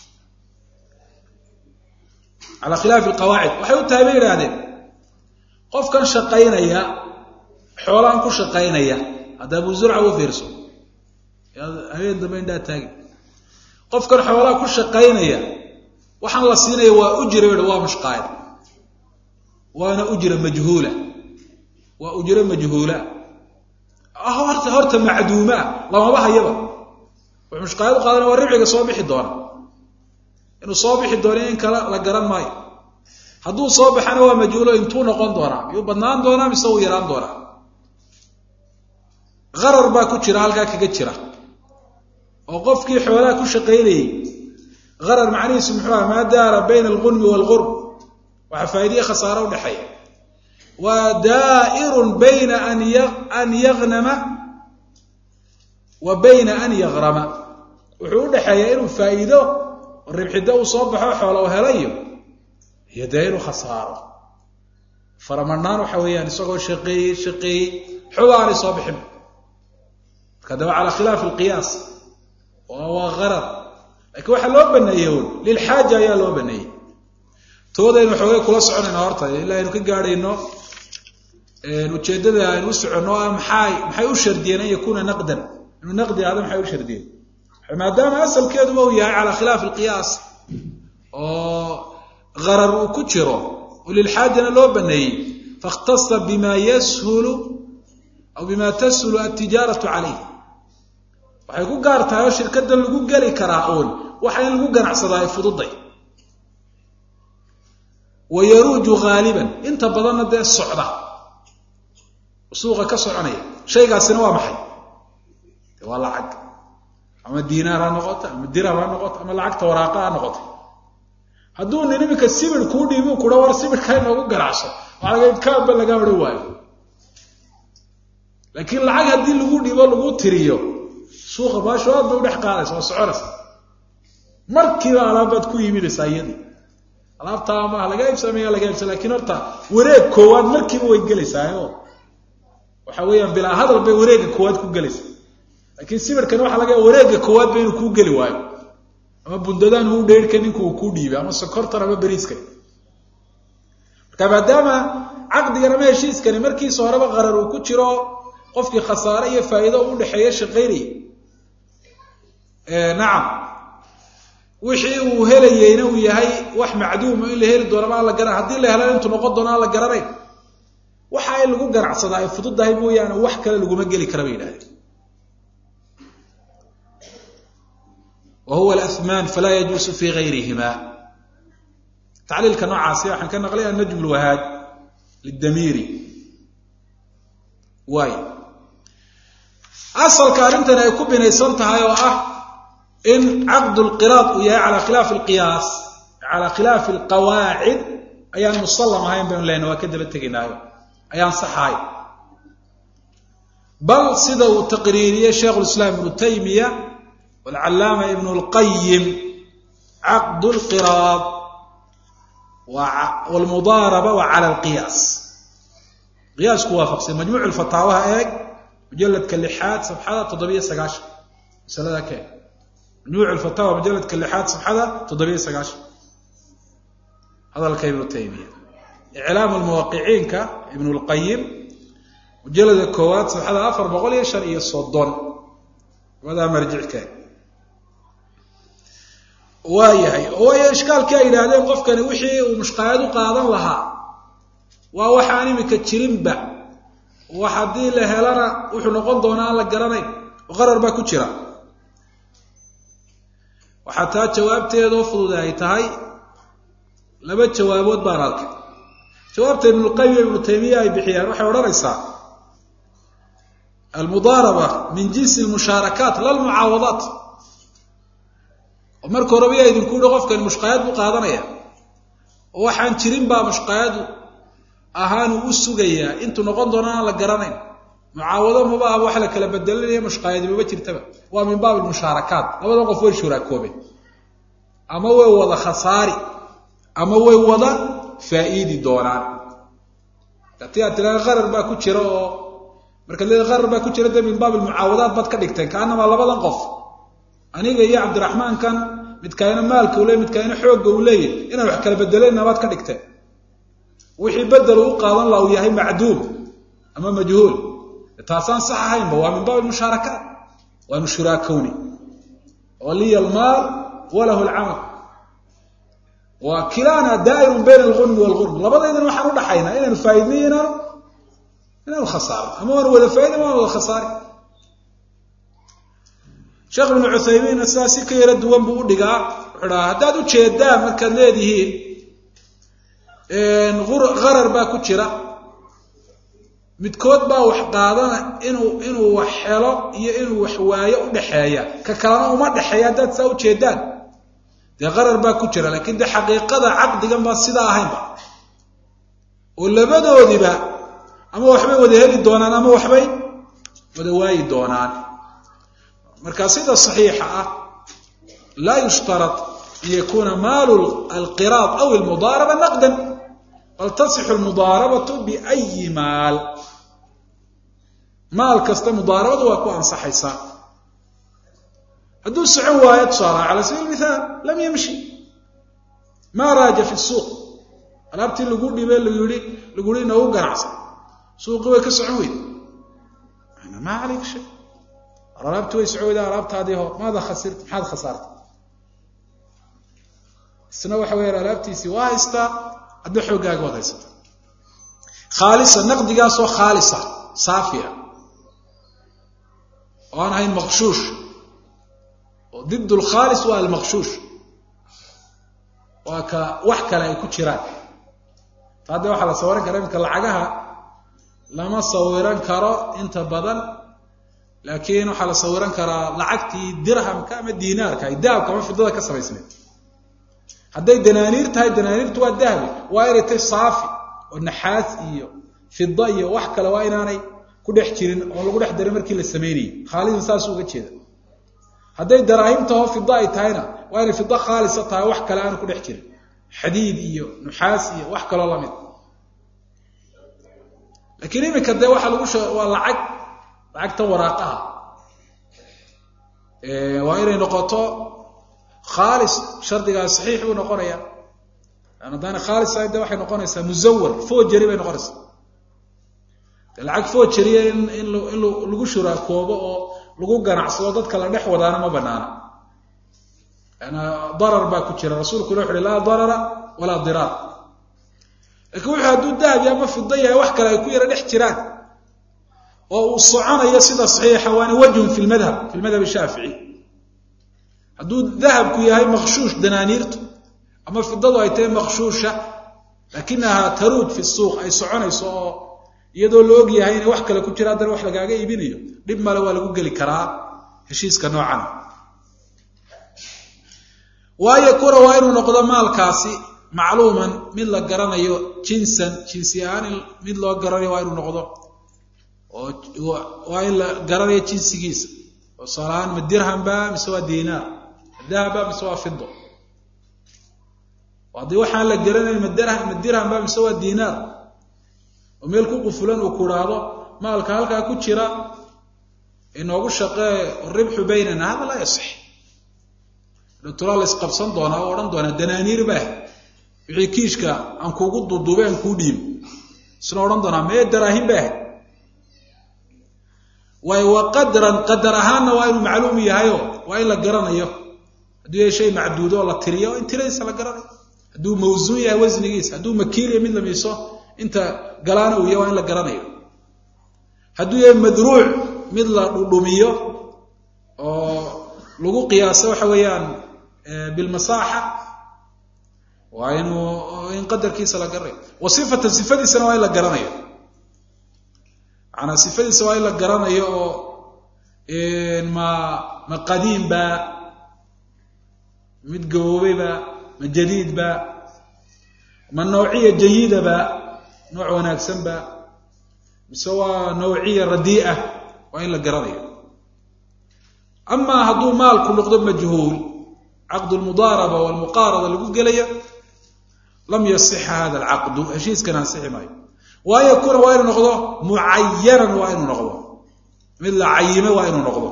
calaa khilaafi alqawaacid waxay u tahay bay yidhaahdeen qofkan shaqaynaya xoolaan ku shaqaynaya hadda abu zurca u fiirso habeen dambe indhaa taagi qofkan xoolaa ku shaqaynaya waxaan la siinaya waa ujra ba waa mushqaayad waana ujra majhuula waa ujro majhuula horta horta macduumaa lamaba hayaba wuxuu mushqaayad u qaadana waa ribciga soo bixi doona inuu soo bixi doono in kale la garan maayo hadduu soo baxana waa majhuulo intuu noqon doonaa miyuu badnaan doonaa mise uu yaraan doonaa qarar baa ku jira halkaa kaga jira oo qofkii xoolaha ku shaqaynayey qarar macnihiisu muxuu aha maa daara bayna algunmi waalgurb waxaa faa'idiye khasaaro udhexeeya waa daa'irun bayna an yagnama wa bayna an yagrama wuxuu udhexeeyaa inuu faa'iido ribxido uu soo baxo xoola u helayo iyo dee inuu khasaaro faramadhnaan waxa weeyaan isagoo shaqeeyey shaqeeyey xoba aanay soo bixin marka daba calaa khilaafi alqiyaas waa qarar lakiin waxaa loo baneeyey un lilxaaja ayaa loo baneeyey toodaynu xoogay kula soconayna horta ilaa aynu ka gaadhayno ujeeddada aynu u soconno ah maxay maxay u shardiyeen an yakuuna naqdan inuu naqdi ahdo maxay u shardiyeen maadaama asalkeeduba uu yahay calaa khilaafi alqiyaas oo qarar uu ku jiro oo lilxaajana loo baneeyey fakhtasa bima yashulu aw bima tashulu altijaaratu calayh waxay ku gaar tahay oo shirkaddan lagu geli karaa uun waxa in lagu ganacsadaa ay fududay wa yaruuju haaliban inta badanna dee socda suuqa ka soconaya shaygaasina waa maxay de waa lacag ama diinaar ha noqoto ama dirham ha noqoto ama lacagta waraaqa ha noqoto hadduu nin iminka sibir kuu dhiibi kudha war sibirka inoogu ganacso waxaa laga kaaba laga odhan waayo laakiin lacag haddii lagu dhiibo lagu tiriyo suuqa baasho aad bay udhex qaadaysa waa soconaysa markiiba alaabbaad ku iibinaysaa iyadii alaabtaa maaha laga iibsamaya laga iibsa lakiin horta wareeg koowaad markiiba way gelaysaa waxa weeyaan bilaa hadal bay wareegga koowaad ku gelaysaa laakiin sibirkani waxa laga wareegga koowaad ba inuu kuu geli waayo ama bundadaan uu dheerhka ninku uu kuu dhiibay ama sokortan ama beriiskan marka maadaama caqdigan ama heshiiskani markiisa horeba qarar uu ku jiro qofkii khasaare iyo faa'iido u dhexeeya shaqaynaya nacam wixii uu helayeyna uu yahay wax macduuma in la heli doonama aan la garan haddii la helan intuu noqon doono aan la garanayn waxa in lagu ganacsadaa ay fududahay mooyaane wax kale laguma geli kara bay yidhahdeen wa huwa alahmaan falaa yajuusu fi gayrihima tacliilka noocaasi waxaan ka naqlay annajm lwahaaj lidamiiri waay asalka arrintani ay ku binaysan tahay oo ah in caqdu lqiraad uu yahay calaa khilaafi alqiyaas calaa khilaafi alqawaacid ayaan musallam ahayn baynu lehna waa ka daba tegaynaayo ayaan saxahay bal sida uu taqriiriyey sheikhu lislaam ibnu taymiya walcallaama ibnu lqayim caqdu lqiraad wlmudaaraba waa cala alqiyaas qiyaasku waafaqsan majmuuc lfataawaha eeg mujaladka lixaad safxada toddobiyo sagaashan masalada ka eeg majmuuc lfataawa mujaladka lixaad safxada toddobiyo sagaashan hadalka ibnu taymiya iclaamu lmuwaqiciinka ibnu lqayim mujalada koowaad safxada afar boqol iyo shan iyo soddon labadaa marjicka waa yahay waayo ishkaalkii ay yidhaahdeen qofkani wixii uu mushqaayad u qaadan lahaa waa waxaan imika jirinba wax haddii la helana wuxuu noqon doonaa aan la garanayn oo qarar baa ku jira waxaa taa jawaabteedoo fudud ay tahay laba jawaabood baan arkay jawaabta ibnulqayim iyo ibnu taymiya ay bixiyaan waxay odhanaysaa almudaaraba min jinsi lmushaarakaat la lmucaawadaat oo marka horeba yaa idinku yihi qofkani mushqaayad buu qaadanaya oo waxaan jirin baa mushqaayadu ahaan uu u sugayaa intuu noqon doona aan la garanayn mucaawado maba ah wax la kala bedelinaya mushqaayadi maba jirtaba waa min baab mushaarakaat labada qof way shuraakoobeen ama way wada khasaari ama way wada faa'iidi doonaan hatii aad tiraa qarar baa ku jira oo markaad leeda qarar baa ku jira dee min baab almucaawadaat baad ka dhigteen kaanamaa labadan qof aniga iyo cabdiraxmaankan midkaayna maalka u leey midkaayna xoogga uu leeyahy inaan wax kala bedelayna baad ka dhigteen wixii bedel uu qaadan laha uu yahay macduum ama majhuul taasaan sax ahaynba waa min baab almushaarakaat waanu shuraakowni oo liya almaal walahu alcamal wa kilaana daa'irun bayna algunmi walgurm labadaydan waxaan u dhaxaynaa inaanu faaidniyo inaanu inaanu khasaaro ama waanu wada faaida ama waan wada khasaari sheekh ibnu cuthaymiinna sidaa si ka yaro duwan buu u dhigaa wuxuu dhahaa haddaad u jeedaan markaad leedihiin qarar baa ku jira midkood baa wax qaadana inuu inuu wax helo iyo inuu wax waayo u dhexeeya ka kalena uma dhexeeya haddaad saa u jeedaan dee qarar baa ku jira laakiin dee xaqiiqada caqdigan baa sidaa ahaynba oo labadoodiba ama waxbay wada heli doonaan ama waxbay wada waayi doonaan marka sida صaxiixa ah laa yushtarط an yakuna maalu alqiraad aw almudaaraba naqdan bal tasixu lmudaarabatu biأyi maal maal kasta mudaarabadu waa ku ansaxaysaa hadduu socon waayo tusaala cala sabiil mithaal lam yamshi ma raaja fi suuq alaabtii lagu dhibe lagu yihi lagu yihi noogu ganacsan suuqii way ka socon weyd ma calayka shay alaabti way socowda alaabtaadii ho maada khasirta maxaad khasaartay isna waxa weya alaabtiisii waa haystaa adna xooggaaga waad haysata khaalisa naqdigaasoo khaalisa saafia oo aan ahayn maqshuush oo did lkhaalis waa almaqshuush waa ka wax kale ay ku jiraan taa dee waxaa la sawiran kara imika lacagaha lama sawiran karo inta badan laakiin waxaa la sawiran karaa lacagtii dirhamka ama diinaarka ay dahabka ama fidada ka samaysneed hadday danaaniir tahay danaaniirtu waa dahabi waa inay tahay saafi oo naxaas iyo fida iyo wax kale waa inaanay ku dhex jirin oo lagu dhex darin markii la sameynayay khaalisan saas uga jeeda hadday daraahimtaho fida ay tahayna waa inay fida khaalisa tahay wax kale aanu ku dhex jirin xadiid iyo nuxaas iyo wax kaloo lamid laakiin iminka dee waxaa lagu waa lacag lacagta waraaqaha waa inay noqoto khaalis shardigaas saxiix buu noqonaya an haddaana khaalis ahayn de waxay noqonaysaa musawar fojeri bay noqonaysaa de lacag fojeriya in in in lagu shuraakoobo oo lagu ganacsado dadka la dhex wadaana ma banaana ana darar baa ku jira rasuulkuna wuxu uhi laa darara walaa diraar lakiin wuxuu hadduu dahabi ama fida yahay wax kale ay ku yara dhex jiraan oo uu soconayo sida saxiixa waana wajhun fi lmadhab fi lmadhab shaafici hadduu dahabku yahay maqshuush danaaniirtu ama fidadu ay tahay maqshuusha laakinahaa taruud fi suuq ay soconayso oo iyadoo la og yahay inay wax kale ku jira haddana wax lagaaga iibinayo dhib male waa lagu geli karaa heshiiska noocan waayo kura waa inuu noqdo maalkaasi macluuman mid la garanayo jinsan jinsi ahaan mid loo garanayo waa inuu noqdo oo waa in la garanayo jinsigiisa oo tusaalahaan ma dirhamba mise waa dinaar ma dahaba mise waa fido haddii waxaan la garanayn ma ma dirhamba mise waa dinaar oo meel ku qufulan uu ku idhaahdo maalka halkaa ku jira inoogu shaqee ribxu baynana hada laa yasix doctoraa la isqabsan doonaa oo odhan doonaa danaaniir baah wixii kiishka aan kuugu duuduubay aan kuu dhiib isna odhan doonaa mee daraahin baah waayo wa qadran qadar ahaanna waa inuu macluum yahayo waa in la garanayo hadduu yahay shay macduudo oo la tiriyo in tiradiisa la garanayo hadduu mawsuun yahay wasnigiisa hadduu makiiliya mid la miiso inta galaana uu yahay waa in la garanayo hadduu yahay madruuc mid la dhudhumiyo oo lagu qiyaaso waxa weeyaan bilmasaaxa waa inuu in qadarkiisa la garanayo wa sifatan sifadiisana waa in la garanayo macanaa sifadiisa waa in la garanayo oo ma ma qadiimba mid gaboobayba ma jadiidba ma nawciya jayidaba nooc wanaagsanba mise waa nawciya radii'a waa in la garanayo amaa hadduu maalku noqdo majhuul caqdu lmudaaraba walmuqaarada lagu gelayo lam yasixa hada alcaqdu heshiiskan ansixi maayo waa yakuna waa inuu noqdo mucayanan waa inuu noqdo mid la cayime waa inuu noqdo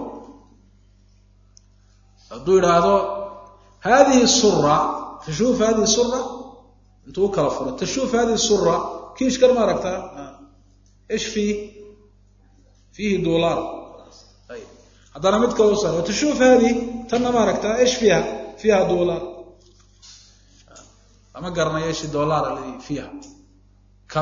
hadduu idhaahdo hadihi sura tashuuf hadihi sura intuu u kala furo tashuuf hadihi sura kiishkan ma aragtaa ish fii fiihi dolar haddana mid kalo sar tashuuf hadi tanna ma aragtaa ish fiiha fiiha dolar lama garanayo ishi dolar aladi fiiha kam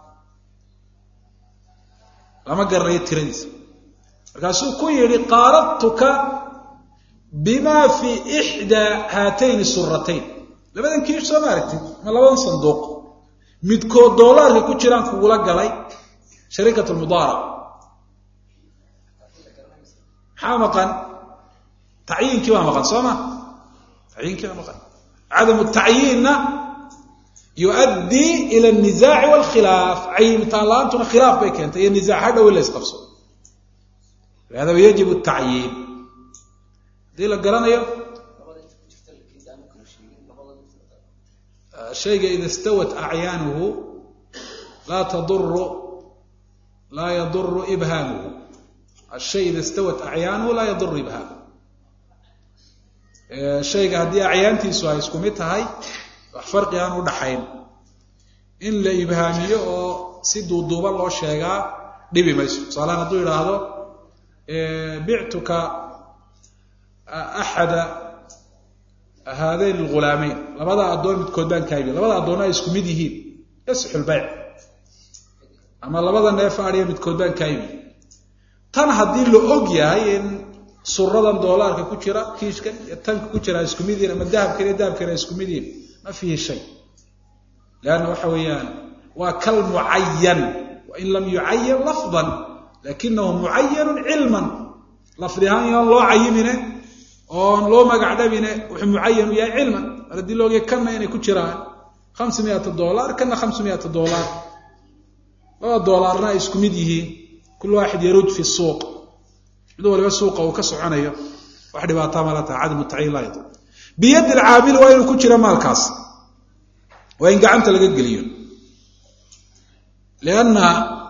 lama garanayo tiradiisa markaasuu ku yidhi qaaradtuka bima fii ixdaa haatayni suratayn labadan kiish soo ma aragtid ma labadan sanduuq midkood doolaarka ku jiraan kugula galay shariikat lmudaaraba maxaa maqan tacyiinkii baa maqan soo ma tacyiinkii baa maqan cadamu tacyiinna yuؤaddii ila الnizaaci wاlkhilaaf cayimitaan la-aantuna khilaaf bay keentay iyo nizaac ha dhow in la isqabso lihada yajib الtacyiin haddii la garanayo shayga ida istawat acyaanuhu laa taduru laa yaduru ibhaamuhu ashay ida istawat acyaanuhu laa yaduru ibhaamuhu shayga haddii acyaantiisu ay isku mid tahay wax farqi aan u dhaxayn in la ibhaamiyo oo si duuduuban loo sheegaa dhibi mayso tusaalahaan hadduu idhaahdo bictuka axada haadayn alghulaameyn labada addoon midkood baan kaa iibiy labada addoonna ay isku mid yihiin yasixu lbayc ama labada neef adhiya midkood baan kaa iibiy tan haddii la og yahay in suradan doolaarka ku jira kiishkan iyo tanka ku jira ay isku mid yihin ama dahabkan iyo dahabkan ay isku mid yihin ma fiihi shay leanna waxa weeyaan waa kal mucayan wain lam yucayan lafdan lakinahu mucayanun cilman lafdi ahaan iyoon loo cayimine oon loo magac dhabine wuxuu mucayan u yahay cilman mar haddii la ogya kanna inay ku jiraan hamsa miata dolar kana hamsa miata dolar labada doolaarna ay isku mid yihiin kul waaxid yaruj fi suuq mid waliba suuqa uu ka soconayo wax dhibaataa mala taha cadam taciin laa yadul biyadi alcaamili waa inuu ku jira maalkaas waa in gacanta laga geliyo lianna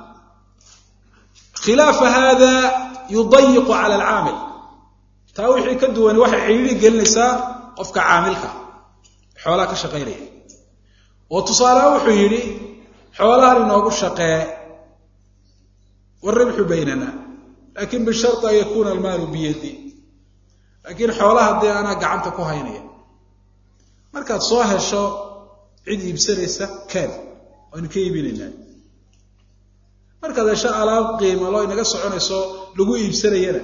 khilaafa hada yudayiqu cala alcaamil taa wixii ka duwani waxay cidhiiri gelinaysaa qofka caamilka xoolaha ka shaqaynaya oo tusaaleha wuxuu yidhi xoolahan inoogu shaqee waribxu baynana lakin bishari an yakuna almaalu biyadi laakiin xoolaha dee anaa gacanta ku haynaya markaad soo hesho cid iibsanaysa keen waynu ka iibinaynaa markaad hesho alaab qiima loo inaga soconayso lagu iibsanayana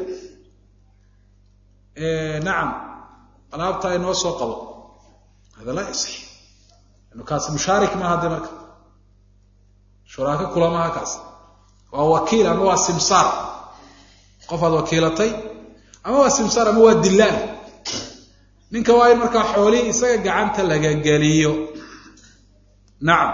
nacam alaabtaa inoo soo qabo hada laa yasix anu kaas mushaarik maaha de marka shuraako kula maaha kaas waa wakiil ama waa simsaar qof aad wakiilatay ama waa simsaar ama waa dillaal ninka waa in markaa xoolihii isaga gacanta laga geliyo nacam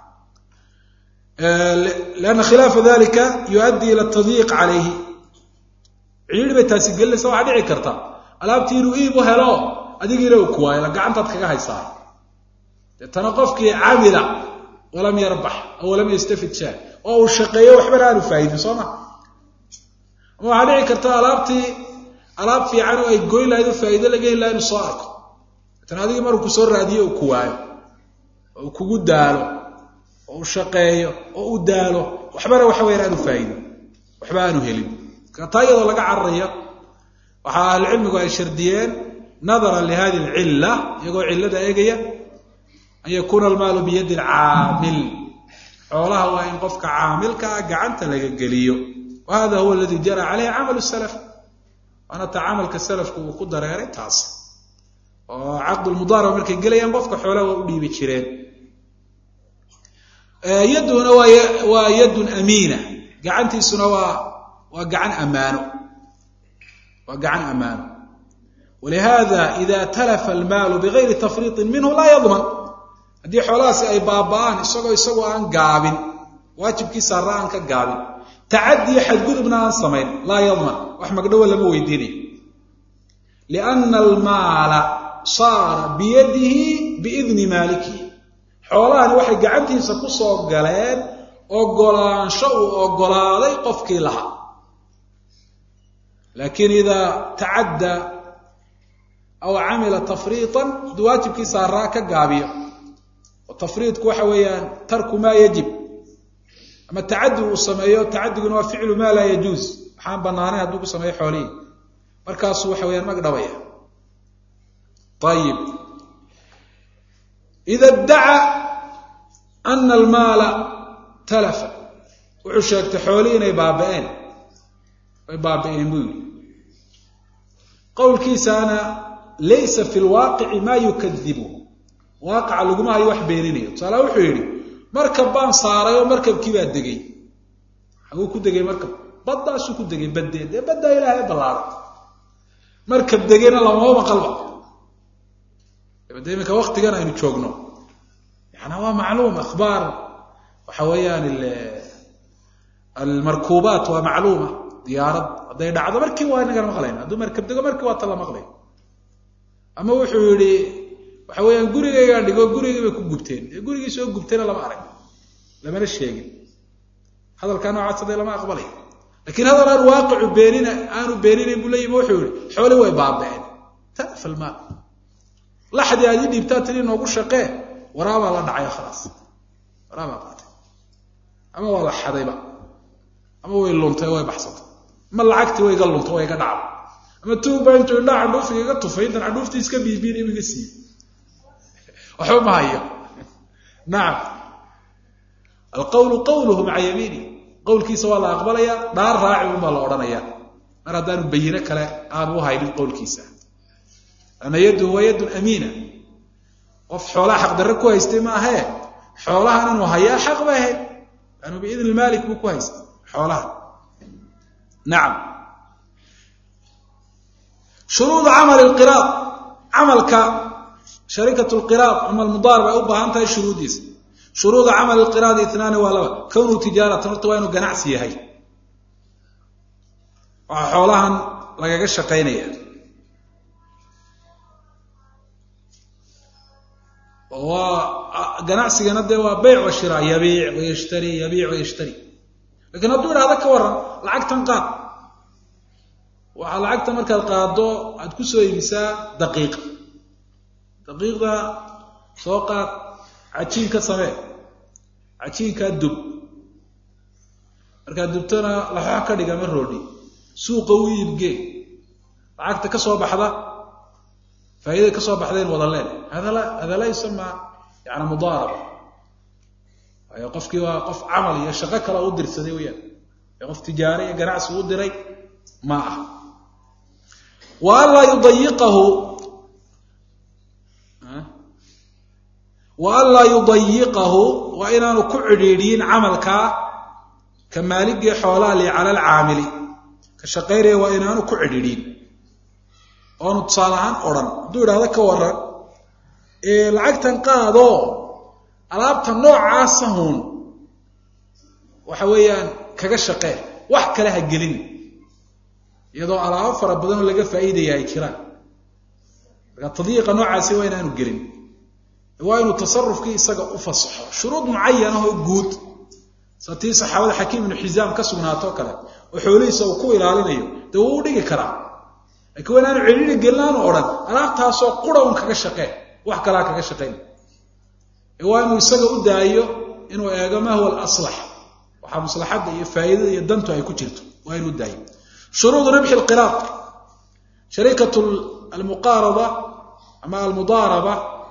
lianna khilaafa dalika yuaddi ila tadyiiq calayhi ciidhi bay taasi gelinaysa waxaa dhici karta alaabtii inuu iib u helo adigiina uu kuwaayo la gacantaad kaga haysaa deetana qofkii camila walam yarbax aw lam yastafid shaa oo uu shaqeeyo waxbana aanu faa'idin soo ma ama waxaa dhici karta alaabtii alaab fiican oo ay goyn lahayd oo faa'ido laga heli laha inuu soo arko deetana adigii maruu ku soo raadiyo uu kuwaayo oo uu kugu daalo oo uu shaqeeyo oo uu daalo waxbana waxa weyaan aanu faa'idin waxba aanu helin taa iyadoo laga cararayo waxaa ahlucilmigu ay shardiyeen nadara lihadi alcilla iyagoo cillada eegaya an yakuuna almaalu biyadi alcaamil xoolaha waa in qofka caamilka ah gacanta laga geliyo wa hada huwa aladi jara caleyhi camalu salaf waana ta camalka salafku uu ku dareeray taas oo caqdulmudaaraba markay gelayaan qofka xoolaha waa u dhiibi jireen yadduna waa yaddun amiina gacantiisuna waa waa gacan ammaano waa gacan ammaano walihada ida talafa almaalu bigayri tafriiطin minhu laa yadman haddii xoolahaasi ay baaba'aan isagoo isagoo aan gaabin waajibkii saarra aan ka gaabin tacadiyo xadgudubna aan samayn laa yadman wax magdhowa lama weydiinayo lianna almaala saara biyadihi biidni maalikihi xoolahani waxay gacantiisa ku soo galeen ogolaansho uu ogolaaday qofkii lahaa laakiin idaa tacadda aw camila tafriiطan hadduu waajibkii saaraa ka gaabiyo oo tafriidku waxa weeyaan tarku maa yajib ama tacadi uu sameeyo tacadiguna waa ficlu maa laa yajuuz waxaan banaanayn hadduu ku sameeyo xoolihii markaasuu waxa weyaan mag dhabaya ayib ida ddaca ana almaala talafa wuxuu sheegtay xoolihii inay baaba'een way baabi'een buu yidhi qowlkiisaana laysa fi lwaaqici maa yukadibu waaqaca laguma hayo wax beeninayo tusaala wuxuu yidhi markab baan saaray oo markabkii baa degay xaguu ku degay markab baddaasuu ku degay baddeed dee baddaa ilaahay ballaaray markab degayna lamama maqalba de iminka waktigan aynu joogno yaana waa macluum akhbaar waxa weeyaan almarkuubaat waa macluuma diyaarad hadday dhacdo markii waa inagan maqlayna hadduu markab dego markii waa ta la maqlay ama wuxuu yihi waxa weeyaan gurigaygaan dhigo gurigii bay ku gubteen dee gurigii soo gubtayna lama arag lamana sheegin hadalkaa noocaas hadee lama aqbalay lakiin hadal aan waaqicu beenina aanu beeninayn buu leeyimi wuxuu yihi xooli way baaba'een talafa almaal laxdii aad ii dhiibtaa tiri noogu shaqee waraabaa la dhacay khalaas waraabaa qaatay ama waa la xadayba ama way luntay way baxsatay ama lacagtii way iga luntay way iga dhacday ama tuugba intuu indhaa candhuufiga iga tufay intan candhuuftii iska biibiin igu iga siiye waxba ma hayo nacam alqawlu qawluhu maca yamiini qowlkiisa waa la aqbalayaa dhaar raaci unbaa la odhanayaa mar haddaanu bayino kale aanu u haynin qowlkiisa ana yaddu waa yaddun amiina qof xoolaha xaqdarre ku haystay ma ahee xoolahan inuu hayaa xaq bay ahayd laanu biidni maalik buu ku haystay xoolahan nacam shuruudu camali lqiraad camalka shariikat lqiraad ama almudaarib ay u baahan tahay shuruuddiisa shuruuda camali lqiraadi itnaani waa laba kownuu tijaaratan horta waa inuu ganacsi yahay waxaa xoolahan lagaga shaqaynaya waa ganacsigana dee waa beyc wa shira yabiic wayashtari yabiic wayashtari lakiin hadduu idhahdo ka waran lacagtan qaad waxaa lacagta markaad qaado aad ku soo iibisaa daqiiqa daqiiqda soo qaad cajiin ka samee cajiinkaa dub markaad dubtona laxoox ka dhiga ma roodhi suuqa u iibgee lacagta ka soo baxda faa'iidada ka soo baxdayn wada leen hada laa yusamaa yani mudaaraba waayo qofkii waa qof camal iyo shaqo kale u dirsaday weyaan ee qof tijaare iyo ganacsi u diray ma ah wa an laa yudayiqahu wa an laa yudayiqahu waa inaanu ku cidhiidhiyin camalkaa ka maaligii xoolaha li cala alcaamili ka ka shaqaynaya waa inaanu ku cidhidhin oonu tusaale ahaan odhan hadduu idhahdo ka waran lacagtan qaado alaabta noocaasa hun waxa weeyaan kaga shaqee wax kale ha gelin iyadoo alaabo fara badan oo laga faa'iidaya ay jiraan marka tadyiiqa noocaasi waa inaanu gelin waa inuu tasarufkii isaga u fasaxo shuruud mucayanah oo guud sa tii saxaabada xakiim ibnu xisaam ka sugnaato kale oo xoolihiisa uu ku ilaalinayo dee wuu u dhigi karaa lakiin waa inaanu celili gelin aanu odhan alaabtaasoo qura un kaga shaqee wax kalaa kaga shaqayn waa inuu isaga u daayo inuu eego ma huwa alaslax waxaa maslaxadda iyo faa'iidada iyo dantu ay ku jirto waa inuu daayo shuruud ribxi lqiraad shariikat almuqaarada ama almudaaraba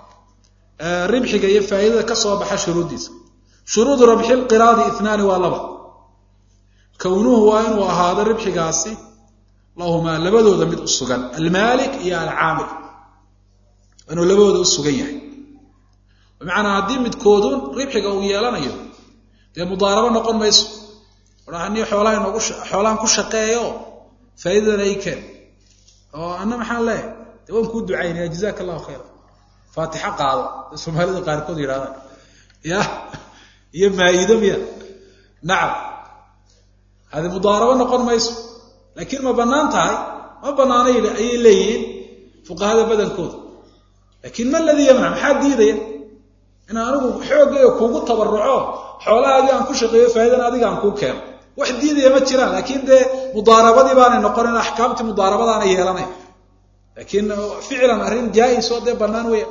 ribxiga iyo faa'iidada ka soo baxa shuruuddiisa shuruudu rabxi lqiraadi itnaani waa laba kownuhu waa inuu ahaado ribxigaasi lahumaa labadooda mid u sugan almaalik iyo alcaamil waa inuu labadooda u sugan yahay bimacnaa haddii midkoodun ribxiga uu yeelanayo dee mudaarabo noqon mayso odhani xoolaha noogu xoolahan ku shaqeeyo faa'iidadana ii keen oo anna maxaan leeyahay dee waan kuu ducaynaya jazaaka allahu khayra faatixo qaado dee soomaalida qaarkood yidhahdaan ya iyo maa'ido miya nacam hadi mudaarabo noqon mayso laakiin ma bannaan tahay ma bannaana ayay leeyihiin fuqahada badankooda laakiin ma ladii yamnac maxaa diidaya in anigu xoogayga kuugu tabaruco xoolahaadii aan ku shaqeeyo faa'iidana adiga aan kuu keeno wax diidaya ma jiraan laakiin dee mudaarabadii baanay noqonin axkaamtii mudaarabadaana yeelanay laakiin ficlan arrin jaa'is oo dee bannaan weya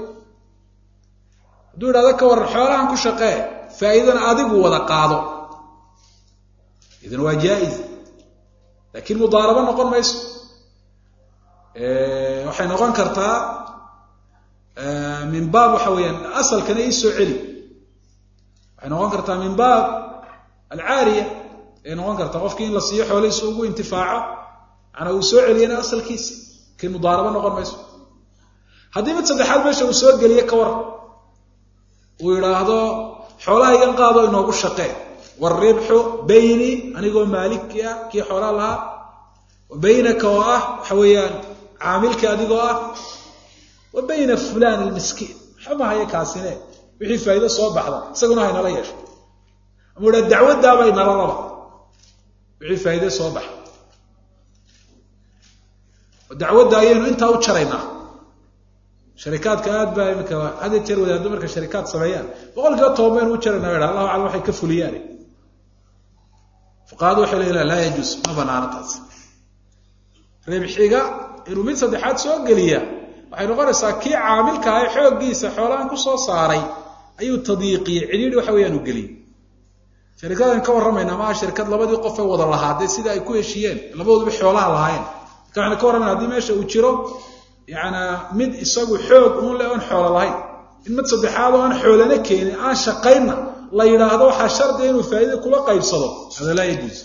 hadduu idhahdo ka waran xoolahan ku shaqee faa'iidana adigu wada qaado idan waa jaa'is laakiin mudaarabo noqon mayso waxay noqon kartaa min baab waxa weeyaan asalkana ii soo celi waxay noqon kartaa min baab alcaariya ay noqon kartaa qofkii in la siiyo xoolihiisa ugu intifaaco manaa uu soo celiyana asalkiisi laakiin mudaarabo noqon mayso haddii mid saddexaad meesha uu soo geliye ka war uu yidhaahdo xoolahaygan qaado inoogu shaqee waalribxu bayni anigoo maalikii ah kii xoolaa lahaa wa baynaka oo ah waxa weeyaan caamilkii adigoo ah wa bayna fulan almiskiin waxba mahaya kaasine wixii faa'iido soo baxda isaguna haynala yeesho ama idhaa dacwaddaabay nala raba wixii faa'iide soo baxa dacwadda ayaynu intaa u jaraynaa sharikaadka aad baa imika had jeer wadaaddo marka sharikaad sameeyaan boqol kiiba toban baynu u jarayna ha allahu aclam waxay ka fuliyaan fuqahadu waxay leeyihin laa yajuus ma banaano taas ribxiga inuu mid saddexaad soo geliya waxay noqonaysaa kii caamilka ah xooggiisa xoolahan ku soo saaray ayuu tadyiiqiyey cidhiidhi waxa weeyaan u geliyey sharikadan ka warramayna maaha shirkad labadii qof ay wada lahaadee sida ay ku heshiiyeen labadooduba xoolaha lahaayeen marka waxaynu ka warramayna hadii meesha uu jiro yacanaa mid isagu xoog uun le oon xoolo lahayn in mid saddexaad oo aan xoolana keenin aan shaqaynna la yidhaahdo waxaa shardiga inuu faa'iida kula qaybsado hada laa yajuuz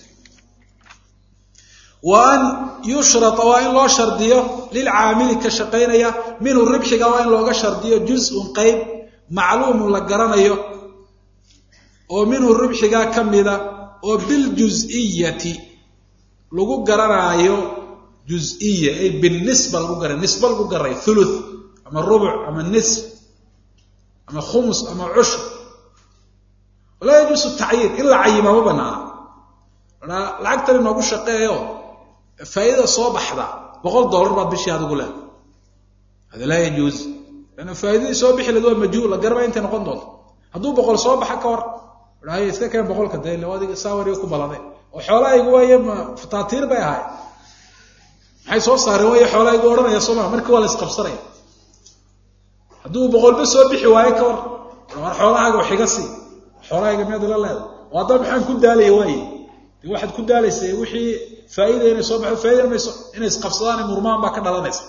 wa an yushrata waa in loo shardiyo lilcaamili ka shaqaynaya minhu ribxiga waa in looga shardiyo juz-un qayb macluumun la garanayo oo minhu ribxigaa ka mida oo biljuz'iyati lagu garanaayo juziya ay binisba lagu garay nisba lagu garay thuluth ama rubuc ama nisf ama khumus ama cushr walaa yajuusu tacyiin in la cayimaa ma banaana a lacagtan inoogu shaqeeyo faa'iidada soo baxda boqol dollar baad bishii adigu leedahay hada laa yajuuz lanna faa'iidadii soo bixi laed waa majhuul la garaba intay noqon doonto hadduu boqol soo baxa ka hor hay iska keen boqolka de ila adiga saawariga ku balade oo xoolahaygu waaye ma fataatiir bay ahayd maxay soo saareen way xoolahaygu odhanaya soo maa markii waa la isqabsanaya hadduu boqolba soo bixi waayo ka war war xoolahaaga wax iga sii xoolahayga miyaad ila leedahay oo haddaba maxaan ku daalaya waaye de waxaad ku daalaysay wixii faa'iida inay soo baxdo faa'idan mayso inay isqabsadaan murmaan baa ka dhalanaysa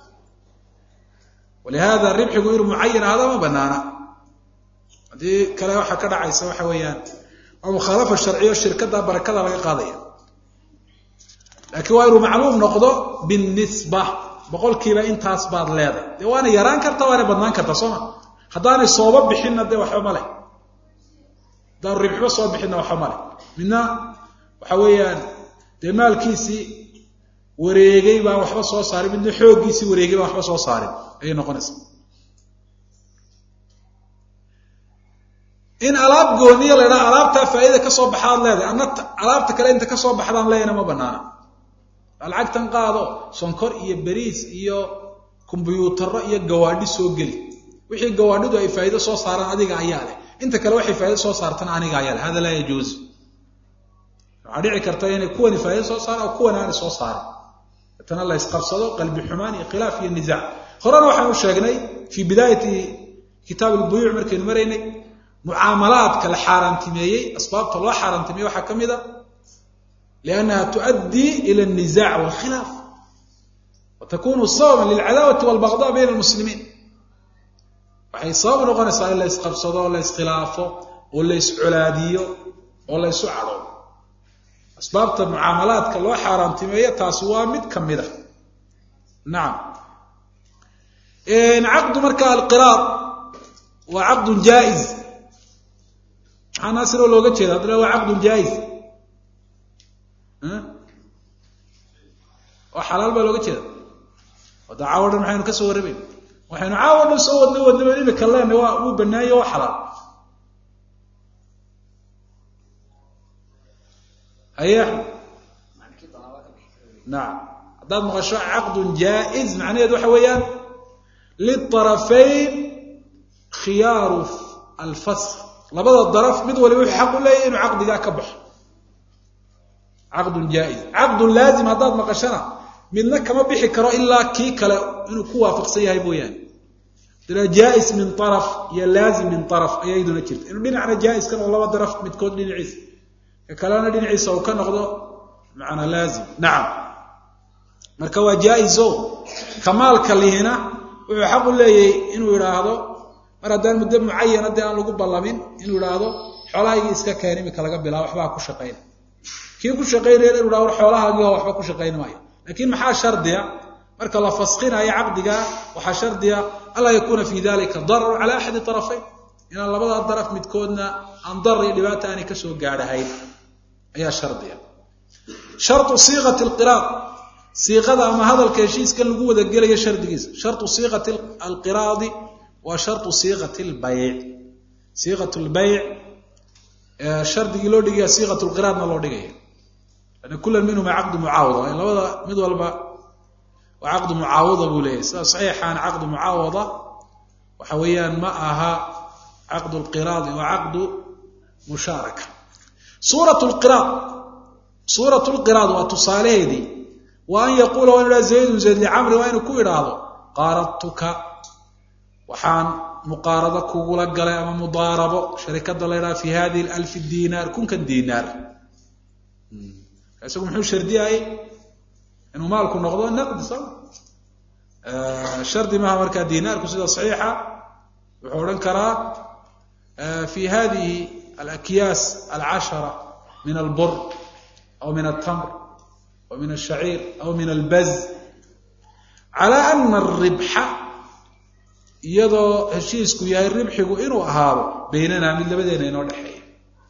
walihada ribxigu inuu mucayan ahada ma banaana haddii kale waxaa ka dhacaysa waxa weeyaan waa mukhaalafa sharciyo shirkada barakada laga qaadaya laakiin waa inuu macluum noqdo binisba boqolkiiba intaas baad leeday dee waana yaraan karta waana badnaan karta soo ma haddaanay sooba bixinna dee waxba ma leh haddaanu ribxiba soo bixinna waxba ma leh midna waxa weeyaan dee maalkiisii wareegay baan waxba soo saarin midna xooggiisii wareegay baan waxba soo saarin ayay noqonaysaa in alaab gooniya la ydhaha alaabtaa faa'iida ka soo baxaad leedahay ana alaabta kale inta kasoo baxdaan leeyana ma banaana lacagtan qaado sonkor iyo beriis iyo kombyuutarro iyo gawaadhi soo geli wixii gawaadhidu ay faa'iido soo saaraan adiga ayaa leh inta kale waxay faa'ido soo saartana aniga ayaa leh hada laa yajuuz waxaa dhici karta inay kuwani faa'ido soo saaraan oo kuwani aanay soo saarin tana la ysqabsado qalbi xumaan iyo khilaaf iyo nisaac horena waxaanu sheegnay fii bidaayati kitaab albuyuuc markaynu maraynay mucaamalaadka la xaaraantimeeyey asbaabta loo xaaraantimeeyey waxaa ka mid a liannaha tuؤaddii ila الnizac wاlkhilaaf wa takunu sababan lilcadaawati wاlbagضاء bayna اlmuslimiin waxay sabab noqonaysaa in la ysqabsado o la yskhilaafo oo la yscolaadiyo oo la ysu cadhoobo asbaabta mucaamalaadka loo xaaraantimeeyo taasi waa mid ka mid a nacam caqdu marka alqiraad waa caqdun jaa-iz maxaa naasiroo looga jeeda haddana waa caqdun jaa-iz oo xalaal baa looga jeeda wada caawo dhan maxaynu ka soo warramayn waxaynu caawo dhan soo wadna wadnaba imika leena waa wuu banaaye waa xalaal haye nacam haddaad maqasho caqdun jaa-iz macnaheedu waxa weeyaan liطarafayn khiyaaru alfask labada daraf mid waliba wuxuu xaq u leeyahy inuu caqdigaa ka baxo caqdun jaa-iz caqdun laazim haddaad maqashana midna kama bixi karo ilaa kii kale inuu ku waafaqsan yahay mooyaane dana jaa-is min araf iyo laazim min araf ayaa iyaduna jirta inuu dhinacna jaa-is ka noqdo laba daraf midkood dhinaciisa ka kalena dhinaciisa uu ka noqdo macanaa laazim nacam marka waa jaa-iso kamaalka lihina wuxuu xaq u leeyahay inuu idhaahdo mar haddaan muddo mucayana dee aan lagu ballamin inuu idhaahdo xoolahaygii iska keen imika laga bilaabo waxbaa ku shaqayna kii ku shaqaynaya inu idhahdo xoolahaagii oo waxba ku shaqayn maayo laakiin maxaa shardiya marka la faskinayo caqdiga waxaa shardiya anlaa yakuuna fi dalika darar cala axadi arafayn inaan labadaa daraf midkoodna aan darar iyo dhibaata aanay kasoo gaadhahayn ayaa shardiya sharu siiqati lqiraad siiqada ama hadalka heshiiskan lagu wada gelayo shardigiisa sharu siiqati alqiraadi waa sharu siiqati lbayc siiqat lbayc shardigii loo dhigaya siiqat lqiraadna loo dhigaya ana kulan minhuma caqdu mucaawada labada mid walba waa caqdu mucaawada buu leeyahy sida saxiixaana caqdu mucaawada waxa weeyaan ma aha caqdu lqiraadi waa caqdu mushaaraka suurat lqiraad suurat lqiraad waa tusaalaheedii wa an yaquula waa inu idhaha zaydun zayd licamri waa inuu ku idhaahdo qaaradtuka waxaan muqaarado kugula galay ama mudaarabo sharikada la ydhaha fi hadihi alfi dinaar kunkan dinaar isagu muxuu shardiyayey inuu maalku noqdo naqdi so shardi maaha markaa dinaarku sida saxiixa wuxuu odhan karaa fi hadihi alakyaas alcashara min albur aw min altamr aw min alshaciir aw min albaz cala ana aribxa iyadoo heshiisku yahay ribxigu inuu ahaado baynanaa mid labadeena inoo dhexeeya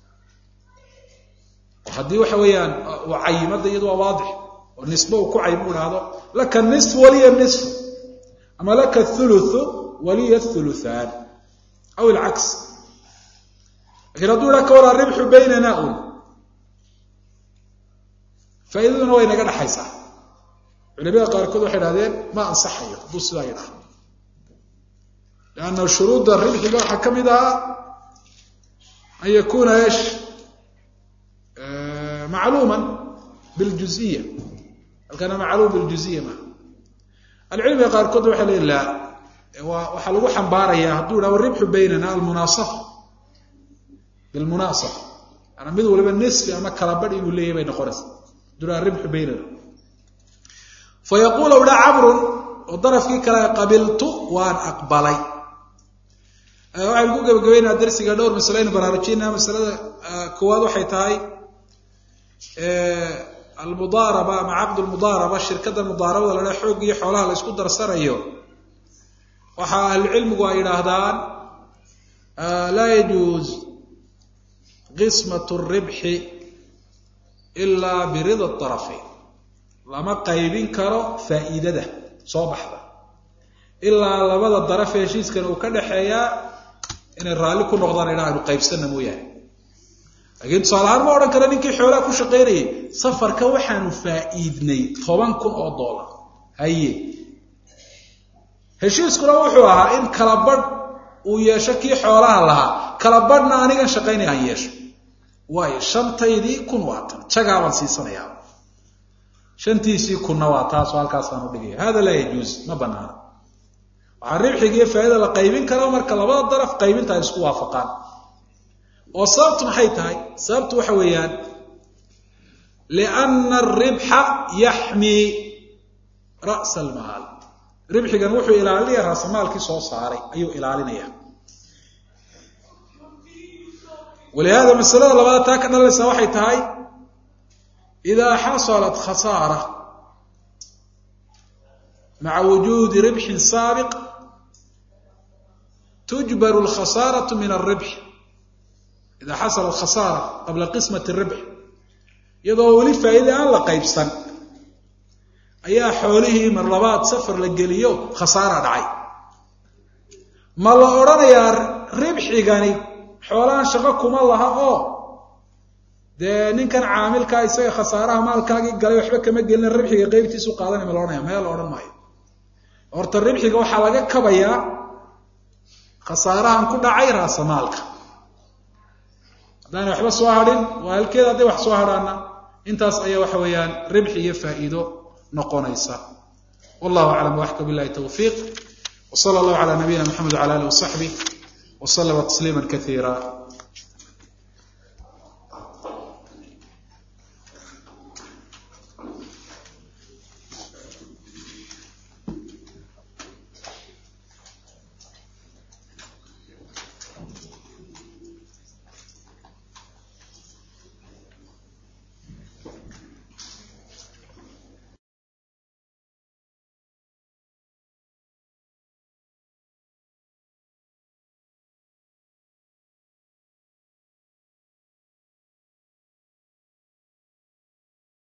oo haddii waxa weeyaan uu cayimada iyadu waa waadix oo nisbe uu ku cayim u idhaahdo laka nisf waliya nisf ama laka thuluthu waliya thuluthaan aw ilcaks lakiin hadduu idhaha ka waraa ribxu baynana un faa'iidaduna way naga dhexaysaa culimada qaarkood waxay idhahdeen ma ansaxayo hadduu sidaa yidhahdo lanna shuruudda ribxiga waxaa ka mid ahaa an yakuna esh macluuma biljuziya halkana macluum biljuziya maa alcilmiga qaarkood waxay leeyiin la waxaa lagu xambaarayaa hadduu idhahdo ribxu baynana almunaasafa bilmunaasafa ana mid waliba nisfi ama kala badh inuu leeyahy bay noqonaysa hadduu idhahdo ribxu baynana fayaquul dha camrun oo darafkii kale qabiltu waan aqbalay waxaynu ku gebagabeynaa darsiga dhowr masaleynu baraarujinaa masalada koowaad waxay tahay almudaaraba ama caqdu lmudaaraba shirkada mudaarabada la dhaha xoog iyo xoolaha la isku darsanayo waxa ahlucilmigu ay yidhaahdaan laa yajuuz qismat ribxi ilaa birida arafayn lama qaybin karo faa'iidada soo baxda ilaa labada daraf heshiiskan uu ka dhaxeeyaa inay raalli ku noqdaan idha aynu qaybsanna mooyaane laakiin tusaale ahaan ma odhan kara ninkii xoolaha ku shaqaynayay safarka waxaanu faa'iidnay toban kun oo dollar haye heshiiskuna wuxuu ahaa in kala badh uu yeesho kii xoolaha lahaa kala badhna anigan shaqaynaya aan yeesho waayo shantaydii kun waa tan jagaabaan siisanayaa shantiisii kunna waa taasoo halkaasaan u dhigaya hada laa yajuuz ma banaana waxaa ribxiga iyo faa'iida la qaybin kara marka labada daraf qaybinta ay isku waafaqaan oo sababtu maxay tahay sababtu waxa weeyaan lianna aribxa yaxmii ra'sa almaal ribxigan wuxuu ilaalinaya raasamaalkii soo saaray ayuu ilaalinaya walihaada masalada labaad taa ka dhalanaysaa waxay tahay idaa xasalat khasaara maca wujuudi ribxin saabiq tujbaru alkhasaaratu min alribx idaa xasalat khasaara qabla qismati ribx iyadoo weli faa'iida aan la qaybsan ayaa xoolihii mar labaad safar la geliyo khasaara dhacay ma la odhanayaa ribxigani xoolahan shaqo kuma laha oo dee ninkan caamilkaa isaga khasaaraha maalkaagii galay waxba kama gelina ribxiga qeybtiisu qaadanay ma la odhanaya meel la odhan maayo horta ribxiga waxaa laga kabayaa khasaarahan ku dhacay raasamaalka haddaanay waxba soo hadhin waa halkeeda hadday wax soo hadhaana intaas ayaa waxa weeyaan ribxi iyo faa'iido noqonaysa wallahu aclam waxka billahi tawfiiq wsala allahu calaa nabiyina maxamed wcala alih wasaxbih wslama tasliima kaiira